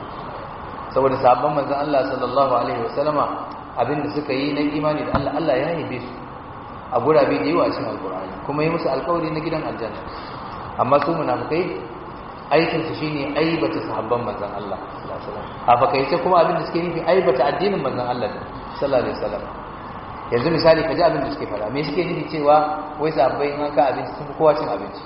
B: saboda sabon manzan Allah sallallahu alaihi wasallama abinda suka yi na imani da Allah Allah ya yabe su a gurabe da yawa cikin alkur'ani kuma yi musu alkawari na gidan aljanna amma su munafikai aikin su shine aibata sahabban manzan Allah sallallahu alaihi wasallam a fakaice kuma abinda suke nufi aibata addinin manzan Allah sallallahu alaihi wasallam yanzu misali ka ji abin da suke fara me suke nufi cewa wai sabbai in an ka abinci sun fi kowa cin abinci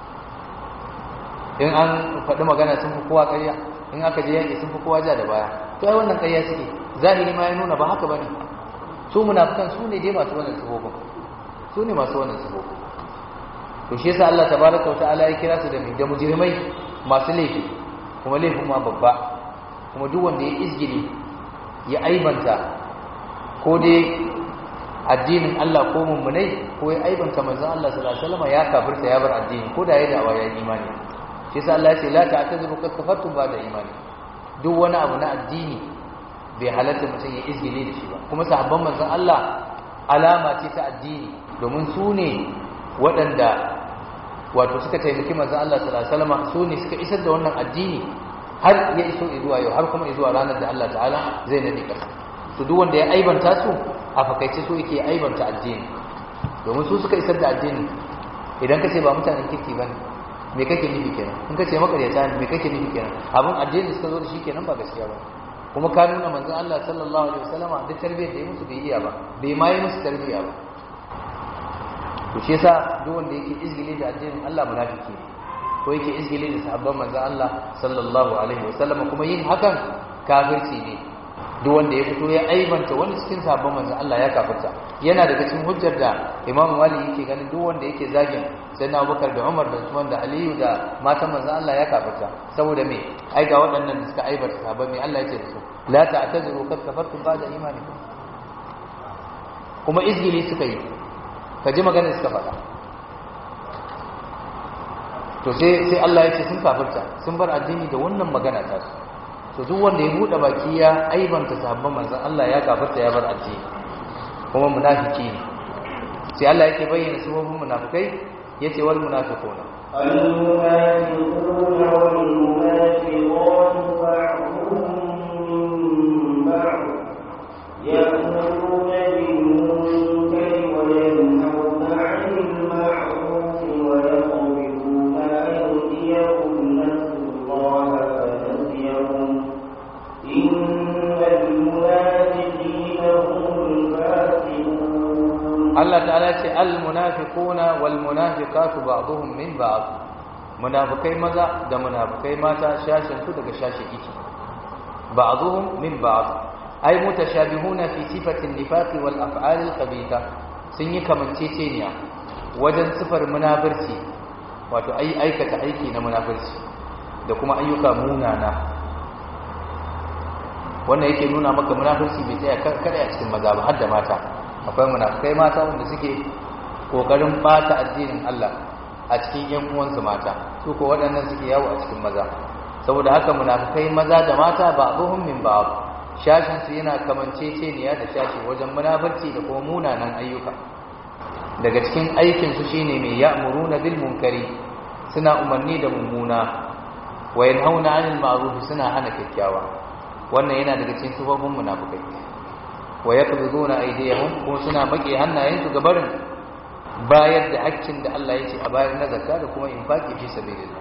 B: in an faɗi magana sun fi kowa ƙarya in aka je yaƙi sun fi kowa ja da baya to ai wannan ƙarya suke zahiri ma ya nuna ba haka bane su munafikan su ne dai masu wannan sifofin su ne masu wannan sifofin to shi yasa Allah tabaraka wa ta'ala ya kira su da da mujrimai masu laifi kuma laifin ma babba kuma duk wanda ya izgili ya aibanta ko dai addinin Allah ko mummunai ko ya aibanta manzon Allah sallallahu alaihi wasallam ya kafirta ya bar addini ko da ya dawa ya imani shi yasa Allah ya ce la ta'tazuru kad kafartum ba da imani duk wani abu na addini bai halatta mutum ya izgile da shi ba kuma sahabban manzon Allah alama ce ta addini domin su ne waɗanda wato suka taimaki manzon Allah sallallahu alaihi wasallam su ne suka isar da wannan addini har ya iso zuwa yau har kuma zuwa ranar da Allah ta'ala zai nade kasa to duk wanda ya aibanta su a fakaice su yake aibanta addini domin su suka isar da addini idan ka ce ba mutanen kirki bane me kake nufi kenan in ka ce makaryata ne me kake nufi kenan abin addini suka zo da shi kenan ba gaskiya ba kuma ka nuna manzon Allah sallallahu alaihi wasallama duk tarbiyyar da ya musu bai iya ba bai ma yi musu tarbiyya ba to shi yasa duk wanda yake izgili da addinin Allah munafiki ne ko yake izgili da sahabban manzon Allah sallallahu alaihi wasallama kuma yin hakan kafirci ne duk wanda ya fito ya aibanta wani cikin sahabban manzon Allah ya kafirta yana daga cikin hujjar da Imam Malik yake ganin duk wanda yake zagin Sayyidina Abubakar da Umar da Usman da Aliyu da matan manzon Allah ya kafirta saboda me ai ga waɗannan da suka aibata sahabban me Allah yake da su la ta'tazuru kad kafartum ba'da imanikum kuma izgili suka yi ka ji maganar suka faɗa to sai sai Allah ya ce sun kafirta sun bar addini da wannan magana ta su to duk wanda ya bude baki ya aibanta sahabban manzon Allah ya kafirta ya bar addini kuma munafiki ne sai Allah yake bayyana sifofin munafikai yace wal munafiquna
A: المنافقون والمنافقات بعضهم من بعض يأمرون بالمنكر وينهون عن المعروف ويقبضون أيديهم نسوا الله فنسيهم إن المنافقين هم الفاسقون
B: Allah ta'ala ce al-munafiquna wal munafiqatu ba'dhum min ba'd munafikai maza da munafikai mata shashin su daga shashin iki ba'dhum min ba'd ay mutashabihuna fi sifati an-nifaq wal af'al al-khabitha sun yi kamanceceniya wajen sifar munafirci wato ai aikata aiki na munafirci da kuma ayyuka munana wannan yake nuna maka munafirci bai tsaya kada a cikin maza ba har da mata akwai munafikai mata wanda suke kokarin bata addinin Allah a cikin yan uwansu mata su ko waɗannan suke yawo a cikin maza saboda haka munafikai maza da mata ba abuhum min ba shashin su yana kamanceceniya da shashi wajen munafurci da kuma munanan ayyuka daga cikin aikin su shine mai ya'muruna bil munkari suna umarni da mummuna wa yanhauna 'anil ma'ruf suna hana kyakkyawa wannan yana daga cikin sifofin munafikai wa yaqbiduna aydiyahum kuma suna make hannayensu ga barin bayar da haƙƙin da Allah ya ce a bayar na zakka da kuma infaki fi sabilillah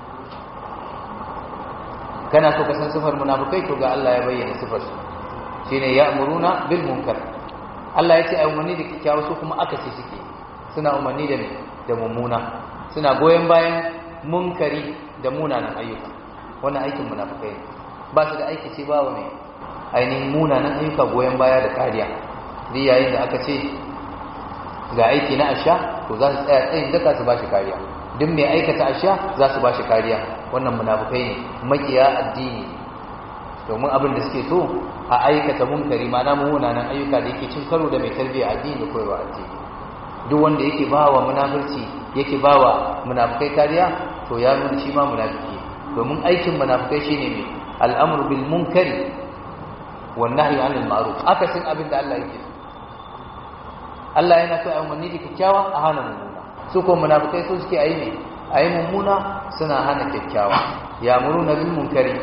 B: kana so ka san sifar munafikai to ga Allah ya bayyana sifar su shine ya'muruna bil munkar Allah ya ce ai umarni da kikkiawa su kuma aka ce suke suna umarni da da mummuna suna goyen bayan munkari da munanan ayyuka wannan aikin munafikai ne ba su da aiki ce ba wa mai ainihin munanan ayyuka goyon baya da kariya duk yayin da aka ce ga aiki na asha to za su tsaya tsayin daka su bashi kariya duk mai aikata asha za su bashi kariya wannan munafukai ne makiya addini domin abin da suke so a aikata munkari mana munanan ayyuka da yake cin karo da mai tarbiyya addini da koyarwa addini duk wanda yake bawa munafurci yake bawa munafukai kariya to ya nuna shi ma munafiki domin aikin munafukai shine mai al'amru bil munkari والنهي عن المعروف akasin abin da Allah yake Allah yana so a umarni da kyakkyawa a hana mummuna su ko munafikai su suke ayi ne ayi mummuna suna hana kyakkyawa ya muruna bil munkari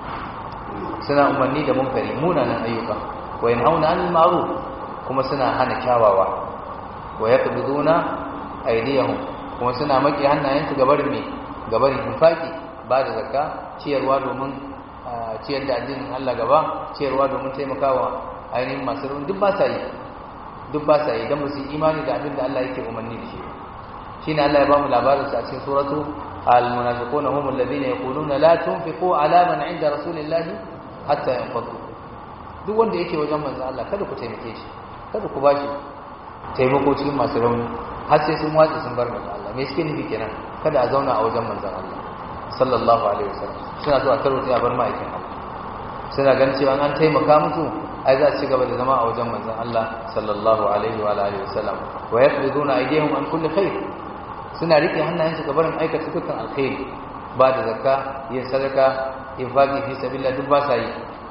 B: suna umarni da munkari munanan ayyuka wa yanhauna 'anil ma'ruf kuma suna hana kyawawa wa yaqbiduna aydiyahum kuma suna maki hannayensu gabarin me gabarin infaki ba da zakka ciyarwa domin ciyar da addinin Allah gaba ciyarwa domin taimakawa ainihin masu rauni duk ba sa yi duk ba sa yi don ba su yi imani da abin da Allah yake umarni da shi shi ne Allah ya ba mu labarin sa a cikin suratu al-munafiquna hum alladhina yaquluna la tunfiqu ala man 'inda rasulillahi hatta yanfadu duk wanda yake wajen manzo Allah kada ku taimake shi kada ku bashi taimako cikin masu rauni har sai sun watsa sun bar manzo Allah me suke nufi kenan kada a zauna a wajen manzo Allah sallallahu alaihi wasallam suna so a tarwata ya bar ma'aikin Allah suna ganin cewa an taimaka musu ai za su ci gaba da zama a wajen manzon Allah sallallahu alaihi wa alihi wasallam wa yaqbiduna aydihim an kulli khair suna rike hannayensu ga barin aikata dukkan alkhairi ba da zakka yin sadaka infaqi fi sabilillah duk ba sa yi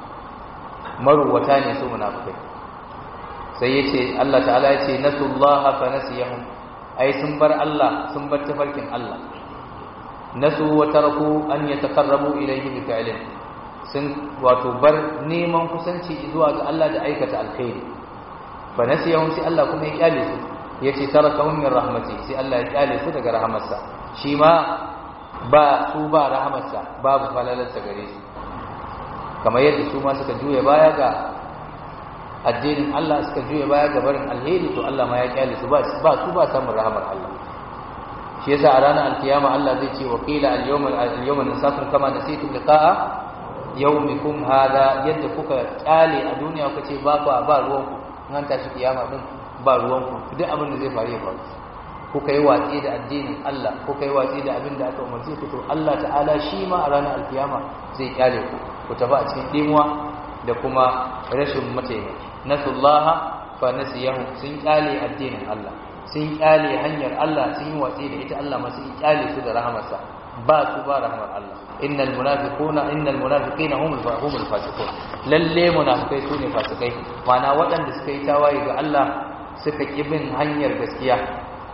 B: maruwata ne su munafikai sai yace Allah ta'ala yace nasullaha fa nasiyahum ai sun bar Allah sun bar tafarkin Allah nasu wa taraku an yataqarrabu ilayhi bi fi'lin sun wato bar neman kusanci zuwa ga Allah da aikata alkhairi fa nasiyahum sai Allah kuma ya kyale su yace tarakahum min rahmati sai Allah ya kyale su daga rahamarsa shi ma ba su ba rahamarsa babu falalarsa gare su kamar yadda su ma suka juya baya ga addinin Allah suka juya baya ga barin alheri to Allah ma ya kyale su ba su ba samun rahamar Allah shi yasa a ranar alkiyama Allah zai ce wa qila al-yawma al-yawma nasakum kama nasitum liqa'a yawmikum hada yadda kuka kyale a duniya kuka ce ba ku ba ruwan ku nan tashi kiyama din ba ruwan ku duk abin da zai faru ya faru kuka yi watsi da addinin Allah kuka yi watsi da abin da aka umarce ku to Allah ta'ala shi ma a ranar alkiyama zai kyale ku ku tafi a cikin dimuwa da kuma rashin mataimaki nasullaha fa nasiyahu sun kyale addinin Allah sun kyale hanyar Allah sun yi watsi da ita Allah masu kyale su da rahamarsa ba su ba rahamar Allah innal munafiquna innal munafiqina humul humul fasiqun lalle munafikai su ne fasikai mana waɗanda suka yi tawaye ga Allah suka ki bin hanyar gaskiya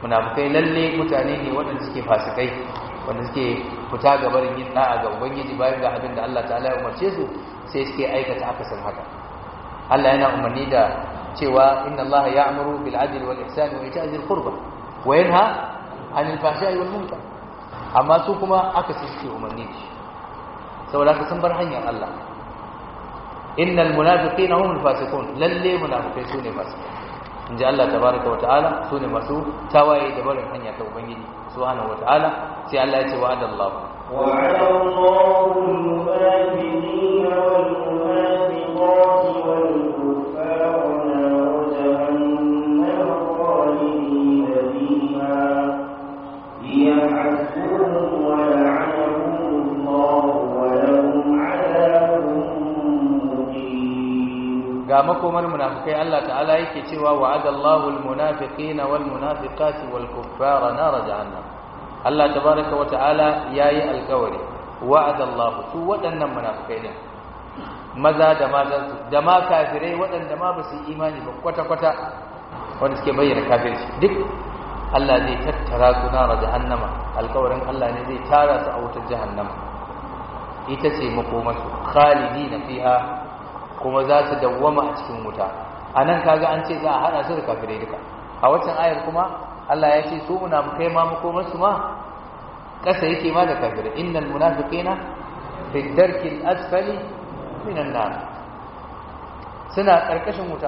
B: munafikai lalle mutane ne waɗanda suke fasikai wanda suke fita ga barin yin da'a ga ubangiji bayan ga abin da Allah ta'ala ya umarce su sai suke aikata akasin haka Allah yana umarni da cewa inna Allah ya'muru bil adli wal ihsani wa ita'i dhil qurba wa yanha 'anil fahsha'i wal munkar amma su kuma aka ce suke umarni da shi saboda haka sun bar hanyar Allah innal munafiqina humul fasiqun lalle munafikai sune fasikai inji Allah tabaraka wa ta'ala sune masu tawaye da barin hanya ta ubangiji subhanahu wa ta'ala sai Allah ya ce wa'ada Allah
A: وعد الله المنافقين والمنافقات والكفار نار جهنم خالدين فيها هي حسبهم ولعنهم الله ولهم عذاب مقيم
B: ga makomar munafikai Allah ta'ala yake cewa wa'adallahu almunafiqina walmunafiqati walkuffara nar jahannam Allah tabaaraka wa ta'ala yayi alkawari wa'adallahu su waɗannan munafikai ne maza da maza da ma kafirai waɗanda ma ba su imani ba kwata kwata wanda suke bayyana kafirci duk Allah zai tattara su nar jahannama alkawarin Allah ne zai tara su a wutar jahannama ita ce makomarsu khalidina fiha kuma za su dawwama a cikin wuta a nan kaga an ce za a haɗa su da kafirai duka a waccan ayar kuma Allah ya ce su munafikai ma makomarsu ma ƙasa yake ma da kafirai innal munafiqina fi darkil asfali minan nar suna ƙarƙashin wuta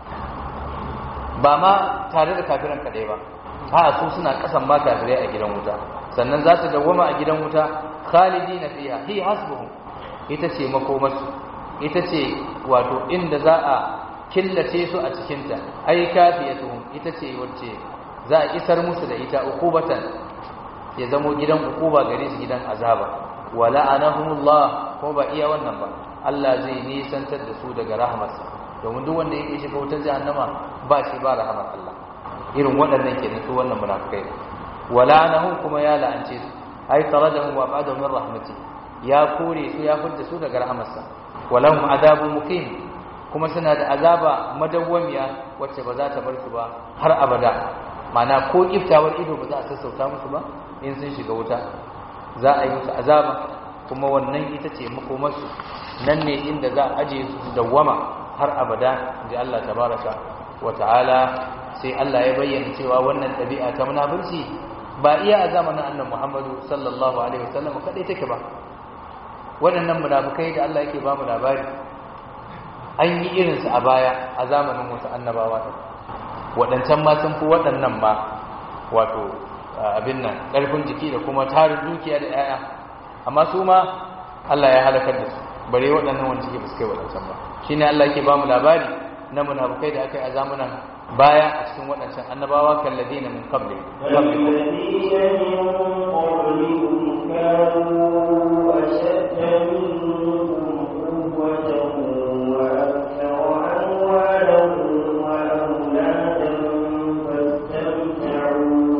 B: ba ma tare da kafiran kaɗai ba a su suna ƙasan ma kafirai a gidan wuta sannan za su dawwama a gidan wuta khalidina fiha hi hasbuhum ita ce makomarsu ita ce wato inda za a killace su a cikinta ai kafiyatuhum ita ce wacce za a isar musu da ita ukubatan ya zamo gidan ukuba gare su gidan azaba wala anahumullah ko ba iya wannan ba Allah zai nisantar da su daga rahmarsa domin duk wanda yake shiga wutar jahannama ba shi ba rahmar Allah irin waɗannan kenan su wannan munafikai wala anahum kuma ya la'ance su ai taradahum wa ba'dahum min rahmati ya kore su ya fudda su daga rahmarsa walahum azabun muqim kuma suna da azaba madawwamiya wacce ba za ta bar su ba har abada mana ko kiftawar ido ba za a sassauta musu ba in sun shiga wuta za a yi musu azaba kuma wannan ita ce makomarsu nan ne inda za a aje su dawwama har abada ji Allah tabaraka wa ta'ala sai Allah ya bayyana cewa wannan ɗabi'a ta munafurci ba iya a zamanin annabi Muhammadu sallallahu alaihi wasallam kadai take ba waɗannan munafukai da Allah yake ba mu labari an yi irinsu a baya a zamanin wasu annabawa ɗin waɗancan ma sun fi waɗannan ma wato abin nan ƙarfin jiki da kuma tarin dukiya da 'ya'ya amma su ma Allah ya halakar da su bare waɗannan wanda suke fuskai waɗancan ba shi ne Allah yake ba mu labari na munafukai da aka yi a zamanin baya a cikin waɗancan annabawa kalladina min qabli
A: والذين من قبلكم كانوا أشد منكم قوة وأكثر أموالا وأولادا فاستمتعوا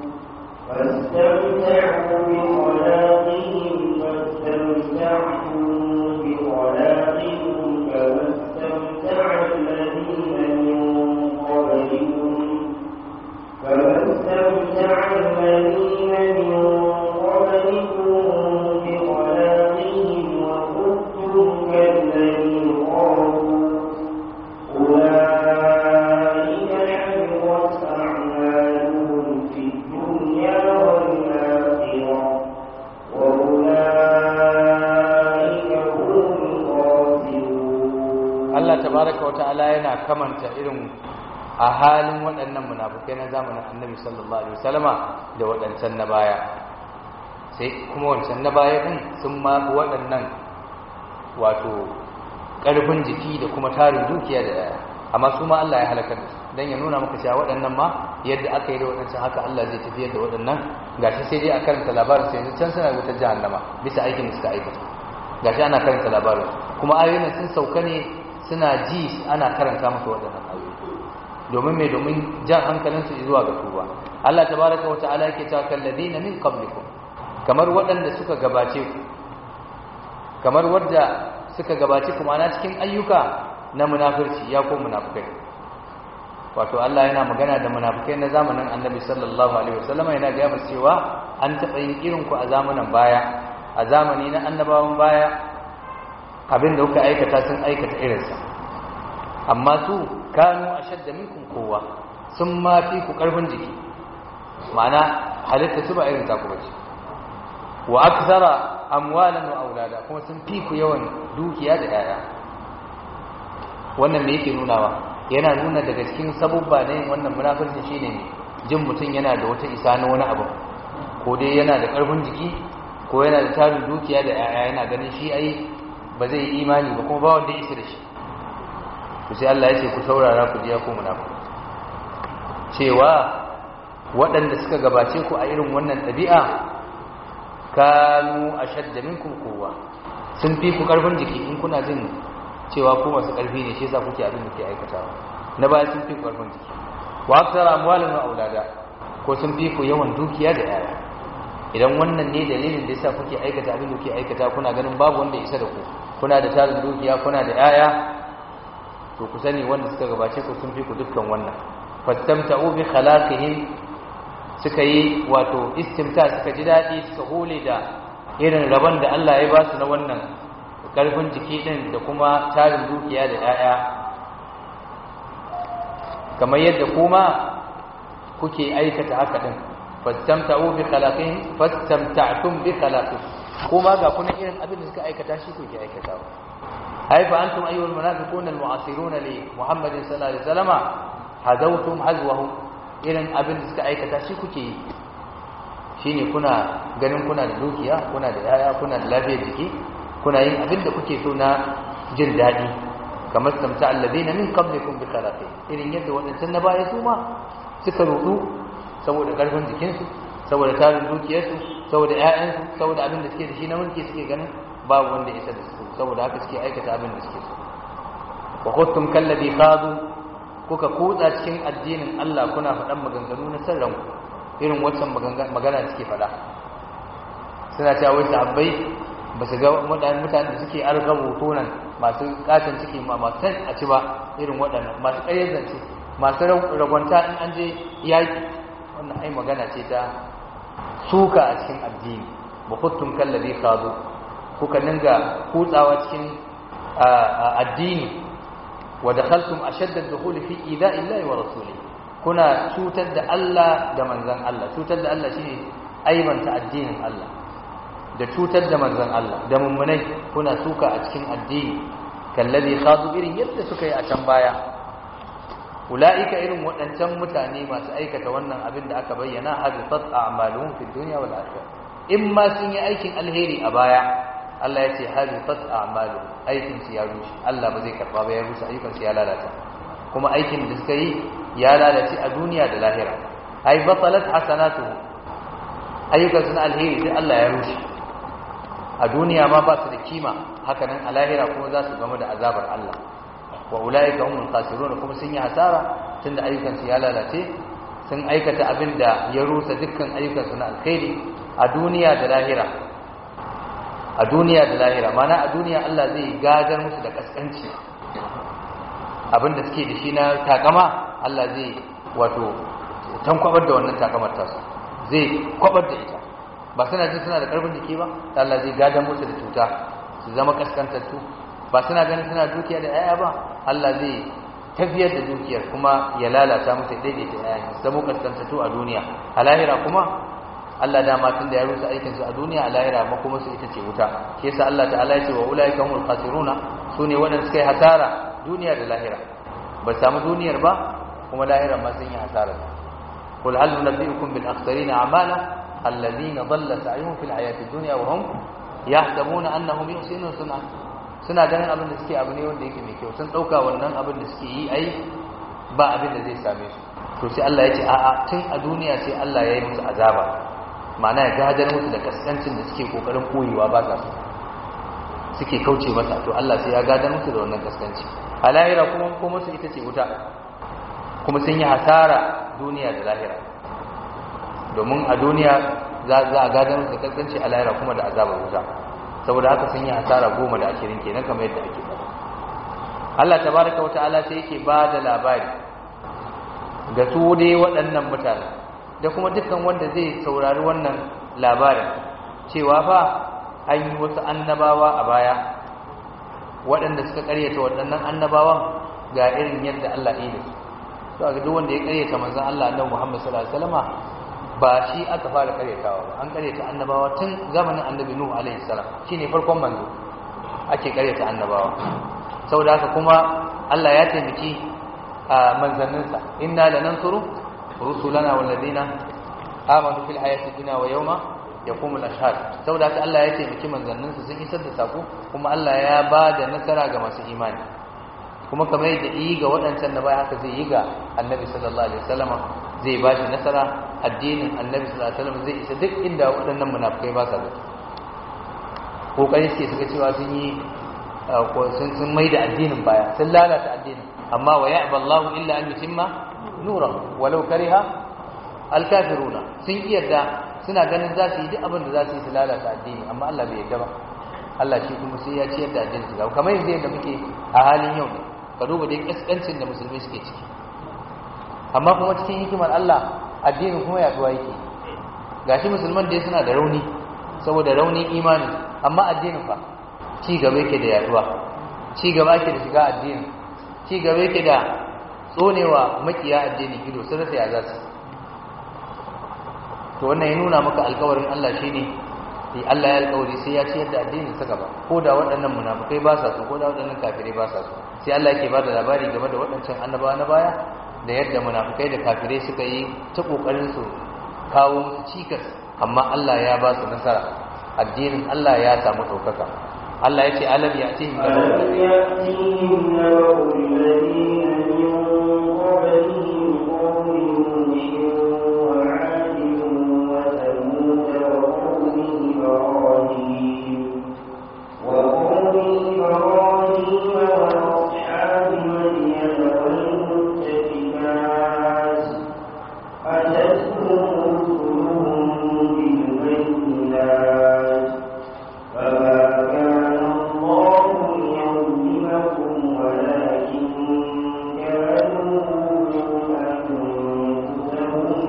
A: فاستمتعوا بخلاقهم فاستمتعتم بخلاقكم كما استمتع الذين من قبلكم فما استمتع الذين من قبلكم بخلاقهم وخذتم كالذي خاضوا أولئك حبطت أعمالهم في الدنيا والآخرة وأولئك هم الخاسرون
B: Allah tabaraka wata'ala yana kamanta irin a halin waɗannan munafukai na zamanin Annabi sallallahu alaihi wasallama da waɗancan na baya sai kuma wancan na baya din sun ma fi waɗannan wato ƙarfin jiki da kuma tarin dukiya da yaya amma su ma Allah ya halakar da su dan ya nuna maka cewa waɗannan ma yadda aka yi da waɗancan haka Allah zai tafiyar da waɗannan gashi sai dai a karanta labarin sai yanzu can suna wutar jahannama bisa aikin da suka aikata gashi ana karanta labarin kuma ayoyin sun sauka ne suna ji ana karanta musu waɗannan ayoyi domin mai domin jan hankalinsu zuwa ga tuba Allah tabaraka wa ta'ala yake cewa kalladina min qablikum kamar waɗanda suka gabace ku kamar wadda suka gabace ku ma'ana cikin ayyuka na munafirci ya ko munafikai wato Allah yana magana da munafikai na zamanin Annabi sallallahu alaihi wasallam yana ga musu cewa an taɓa yin irin ku a zamanin baya a zamani na annabawan baya abinda kuka aikata sun aikata irinsa amma su kanu ashadda minkum kowa sun ma fi ku karfin jiki ma'ana halitta su ba irin ta ku bace wa akthara amwalan wa aulada kuma sun fi ku yawan dukiya da yaya wannan me yake nunawa yana nuna daga cikin sabubba ne wannan munafirci shine ne jin mutum yana da wata isa na wani abu ko dai yana da karfin jiki ko yana da tarin dukiya da yaya yana ganin shi ai ba zai yi imani ba kuma ba wanda ya isa da shi to sai Allah ya ce ku saurara ku jiya ku munafiki cewa waɗanda suka gabace ku a irin wannan ɗabi'a kanu ashadda minkum quwwa sun fi ku karfin jiki in kuna jin cewa ku masu karfi ne shi yasa kuke abin da ke aikatawa na baya sun fi ku karfin jiki wa aksara amwalan wa aulada ko sun fi ku yawan dukiya da yaya idan wannan ne dalilin da yasa kuke aikata abin da kuke aikata kuna ganin babu wanda isa da ku kuna da tarin dukiya kuna da yaya to ku sani wanda suka gabace ku sun fi ku dukkan wannan fastamta'u bi khalaqihim suka yi wato istimta suka ji daɗi suka hole da irin rabon da Allah ya ba su na wannan ƙarfin jiki ɗin da kuma tarin dukiya da ‘ya'ya kamar yadda kuma kuke aikata haka ɗin fastamta'u bi khalaqin fastamta'tum bi khalaqin kuma ga kuna irin abin da suka aikata shi kuke aikatawa ai fa antum ayyuhal munafiquna almu'asiruna li muhammadin sallallahu alaihi wasallama hadawtum hazwahu irin abin da suka aikata shi kuke yi shine kuna ganin kuna da dukiya kuna da yaya kuna da lafiyar jiki kuna yin abin da kuke so na jin daɗi kamar samta alladina min qablikum bi khalaqi irin yadda wadancan na baya su ma suka rudu saboda karfin jikinsu saboda tarin dukiyarsu saboda ƴaƴansu saboda abin da suke da shi na mulki suke ganin babu wanda ya isa da su saboda haka suke aikata abin da suke so wa khuttum kalladhi khadu kuka kutsa cikin addinin Allah kuna faɗan maganganu na san ranku irin waccan magana suke faɗa suna cewa wai sahabbai ba su ga mutane da suke argabu tonan masu katon ciki ma masu san a ci ba irin waɗannan masu ƙaryar zance masu ragwanta in an je yaƙi wannan ai magana ce ta suka a cikin addini ba kuttun kallabi kazo kuka ninga kutsawa cikin addini wa dakhaltum ashadda ad-dukhul fi ida'i Allah wa rasulihi kuna cutar da Allah da manzon Allah cutar da Allah shine aibanta addinin Allah da cutar da manzon Allah da mummunai kuna suka a cikin addini kallazi khadu irin yadda suka yi a can baya ulaika irin waɗancan mutane masu aikata wannan abin da aka bayyana habitat a'maluhum fid dunya wal akhirah in ma sun yi aikin alheri a baya Allah ya ce habitat a'malu aikin su ya rushe Allah ba zai karba ba ya rushe ayyukan su ya lalata kuma aikin da suka yi ya lalace a duniya da lahira ai batalat hasanatuhu ayyukan su na alheri sai Allah ya rushe a duniya ma ba su da kima haka nan a lahira kuma za su gamu da azabar Allah wa ulaika humul khasirun kuma sun yi hasara tunda ayyukan su ya lalace sun aikata abin da ya rusa dukkan ayyukan su na alkhairi a duniya da lahira a duniya da lahira mana a duniya Allah zai gagar musu da kaskanci abinda suke da shi na takama Allah zai wato tankwabar da wannan takamar tasu zai kwabar da ita ba suna jin suna da karfin jiki ba Allah zai gagar musu da cuta su zama kaskantattu ba suna ganin suna dukiya da yaya ba Allah zai tafiyar da dukiyar kuma ya lalata musu daidaita yaya su zama kaskantattu a duniya a lahira kuma Allah dama tun da ya rusa aikinsu a duniya a lahira ma kuma su ita ce wuta shi yasa Allah ta'ala ya ce wa ulaika humul khasiruna sune waɗanda suka yi hasara duniya da lahira ba samu duniyar ba kuma lahira ma sun yi hasara qul hal nunabbiukum bil akhsarina a'mala alladhina dhalla sa'yuhum fil hayati dunya wa hum yahsabuna annahum yuhsinuna sun'a suna ganin abin da suke abu ne wanda yake mai kyau sun dauka wannan abin da suke yi ai ba abin da zai same su to sai Allah ya ce a'a tun a duniya sai Allah ya yi musu azaba ma'ana ya gadar musu da kaskancin da suke kokarin koyewa ba sa suke kauce masa to Allah sai ya gadar musu da wannan kaskanci a lahira kuma kuma su ita ce wuta kuma sun yi hasara duniya da lahira domin a duniya za a gadar musu da kaskanci a lahira kuma da azabar wuta saboda haka sun yi hasara goma da ashirin kenan kamar yadda ake faɗa Allah tabaraka wa ta'ala sai yake ba da labari ga su dai waɗannan mutane da kuma dukkan wanda zai saurari wannan labarin cewa fa an yi wasu annabawa a baya waɗanda suka ƙaryata waɗannan annabawan ga irin yadda Allah ya yi to ga duk wanda ya ƙaryata manzon Allah annabi Muhammad sallallahu alaihi wasallama ba shi aka fara ƙaryatawa ba an ƙaryata annabawa tun zamanin annabi Nuhu alaihi salam shine farkon manzo ake ƙaryata annabawa saboda haka kuma Allah ya taimaki a manzanninsa inna lanansuru rusulana walladina amanu fil hayati dunya wa yawma yaqumul ashhad saboda haka Allah ya taimaki manzanninsa sun isar da sako kuma Allah ya ba da nasara ga masu imani kuma kamar yadda yi ga waɗancan da baya haka zai yi ga annabi sallallahu alaihi wasallam zai ba shi nasara addinin annabi sallallahu alaihi wasallam zai isa duk inda waɗannan munafikai ba sa zuwa kokarin suke suka cewa sun yi sun sun mai da addinin baya sun lalata addinin amma wa ya'ba Allahu illa an yutimma nurahu walau kariha alkafiruna sun yarda suna ganin za su yi duk abin da za su yi su lalata addini amma Allah bai yarda ba Allah shi kuma sai ya ciyar da addinin su kamar yanzu yadda muke a halin yau ne ka duba dai kaskancin da musulmai suke ciki amma kuma cikin hikimar Allah addinin kuma yaduwa yake gashi musulman dai suna da rauni saboda raunin imani amma addinin fa ci gaba yake da yaduwa ci gaba yake da shiga addinin ci gaba yake da tsonewa makiya addinin ido sun rasa ya za su to wannan ya nuna maka alkawarin Allah shine sai Allah ya alkawari sai ya ciyar da addinin sa gaba ko da waɗannan munafikai ba sa so ko da waɗannan kafirai ba sa so sai Allah yake bada labari game da waɗancan annabawa na baya da yadda munafikai da kafirai suka yi ta kokarin su kawo musu cikas amma Allah ya ba su nasara addinin Allah ya samu ɗaukaka Allah ya ce alam ya ce
A: ألم يأتهم نبأ الذين من قبلهم قوم نوح وعاد وثمود وقوم إبراهيم وقوم إبراهيم وأصحاب مدين والمؤتفكات أتتهم رسلهم بالبينات فما كان الله ليظلمكم ولكن كانوا أنفسهم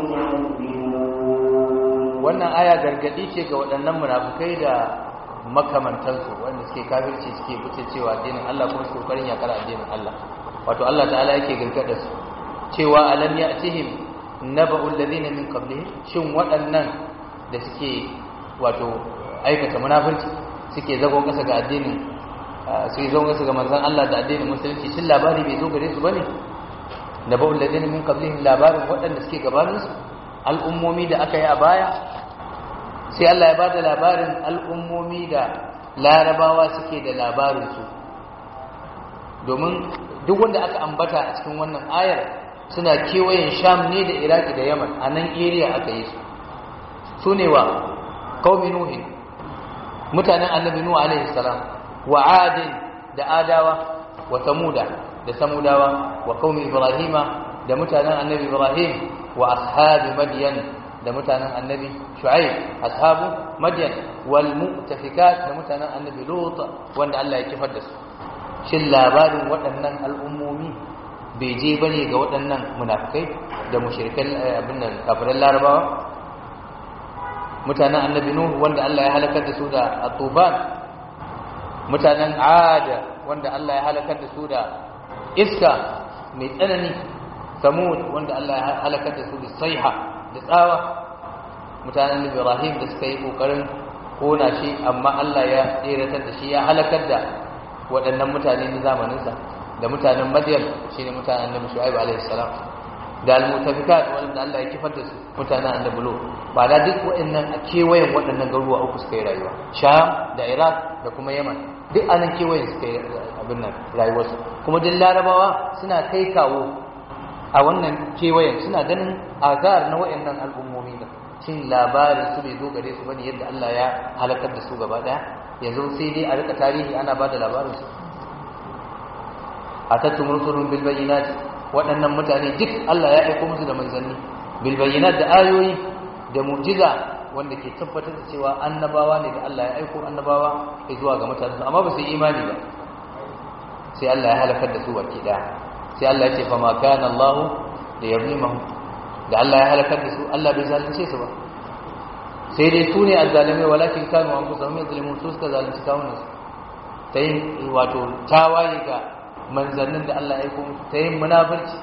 A: يظلمون
B: wannan aya gargadi ce ga waɗannan munafukai da makamantansu wanda suke kafirci suke fice cewa addinin Allah kuma suke kokarin yakar addinin Allah wato Allah ta'ala yake gargada su cewa alam ya'tihim naba'ul ladina min qablihim shin waɗannan da suke wato aikata munafurci suke zagon kasa ga addinin suke zagon kasa ga manzon Allah da addinin musulunci shin labari bai zo gare su bane naba'ul ladina min qablihim labarin waɗanda suke gabaninsu al'ummomi da aka yi a baya sai Allah ya ba da labarin al'ummomi da larabawa suke da labarinsu domin duk wanda aka ambata a cikin wannan ayar suna kewayen sham ne da iraki da yaman a nan area aka yi su su ne wa kaumi nuhin mutanen annabi nuhu alaihi salam wa adin da adawa wa samuda da samudawa wa kaumi ibrahima da mutanen annabi ibrahim wa ashabi madyan da mutanen annabi shu'aib ashabu madyan wal mu'tafikat da mutanen annabi lut wanda Allah ya kifar da su shin labarin waɗannan al'ummomi bai je bane ga waɗannan munafikai da mushrikan abin nan kafiran larabawa mutanen annabi nuh wanda Allah ya halakar da su da atuban mutanen ad wanda Allah ya halakar da su da iska mai tsanani samud wanda Allah ya halakar da su da saiha da tsawa mutanen ibrahim da suka yi kokarin kona shi amma Allah ya tseratar da shi ya halakar da waɗannan mutane na zamaninsa da mutanen madiyar shine mutanen annabi shu'aib alaihi salam da almutafikat wanda Allah ya kifar da su mutanen annabi lut ba da duk waɗannan a kewayen waɗannan garuruwa uku suka yi rayuwa sham da iraq da kuma yaman duk anan kewayen suka yi abin nan rayuwarsu kuma duk larabawa suna kai kawo a wannan kewayen suna ganin azar na waɗannan al'ummomi da cin labarin su bai zo gare su bane yadda Allah ya halakar da su gaba daya yanzu sai dai a rika tarihi ana ba da labarin su atattum rusulun bil bayyinat waɗannan mutane duk Allah ya aika musu da manzanni bil bayyinat da ayoyi da mu'jiza wanda ke tabbatar da cewa annabawa ne da Allah ya aiko annabawa zuwa ga mutane amma ba su yi imani ba sai Allah ya halakar da su baki daya sai Allah ya ce fa ma kana Allah da yablimahu da Allah ya halakar da su Allah bai zalunce su ba sai dai su ne azzalimai walakin kanu anfusahum yadhlimun su suka zalunci kawunan su ta yin wato tawaye ga manzannin da Allah ya aiko ta yin munafurci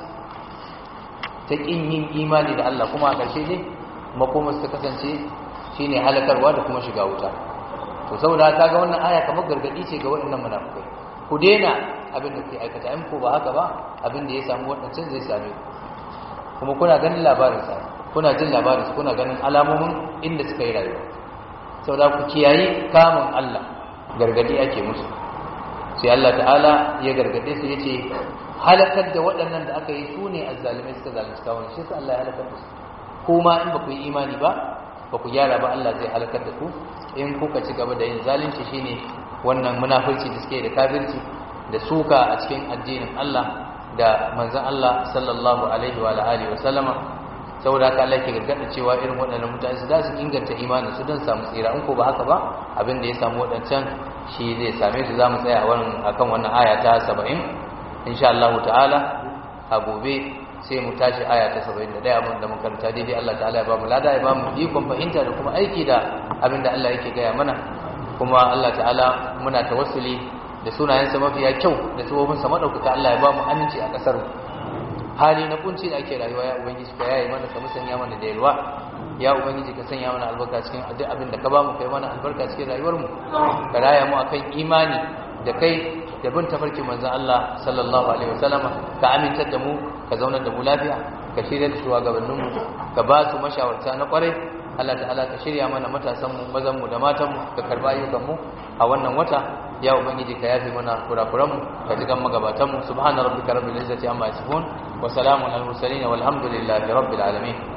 B: ta kin yin imani da Allah kuma a ƙarshe ne makomar ta kasance shine halakarwa da kuma shiga wuta to saboda ka ga wannan aya kamar gargadi ce ga waɗannan munafikai ku daina abin da kuke aikata in ko ba haka ba abin da ya samu waɗancan zai same ku kuma kuna ganin labarinsa kuna jin labarinsa kuna ganin alamomin inda suka yi rayuwa sau da ku kiyayi kamun Allah gargadi ake musu sai Allah ta'ala ya gargade su ya ce halakar da waɗannan da aka yi su ne azzalimai suka zalunci kawon shi su Allah ya halakar da su kuma in ba ku yi imani ba ba ku gyara ba Allah zai halakar da ku in kuka ci gaba da yin zalunci shine wannan munafurci da suke da kafirci da suka a cikin addinin Allah da manzan Allah sallallahu alaihi wa alihi wa sallama saboda haka Allah ke gargada cewa irin waɗannan mutane su da su inganta imanin su don samu tsira in ko ba haka ba abin da ya samu waɗancan shi zai same su zamu tsaya a wannan akan wannan aya ta 70 insha Allah ta'ala a gobe sai mu tashi aya ta 71 abin da mun karanta daidai Allah ta'ala ya ba mu lada ya ba mu ikon fahimta da kuma aiki da abin da Allah yake gaya mana kuma Allah ta'ala muna tawassuli da sunayensa mafiya kyau da tsohonsa maɗaukaka Allah ya ba mu aminci a ƙasar hali na kunci da ake rayuwa ya ubangiji ka yayi mana ka musanya mana da yalwa ya ubangiji ka sanya mana albarka cikin duk abin da ka ba mu kai mana albarka cikin rayuwar mu ka raya mu akan imani da kai da bin tafarkin manzon Allah sallallahu alaihi wasallama ka amintar da mu ka zaunar da mu lafiya ka shirya da shugabannin mu ka ba su mashawarta na kwarai Allah ta'ala ka shirya mana matasan mu mazan mu da matan mu ka karba ayyukan mu a wannan wata ya ubangiji ka yafe mana kurakuran mu ka ji gan magabatan mu subhana rabbika rabbil izzati amma yasifun wa salamun al mursalin walhamdulillahi rabbil alamin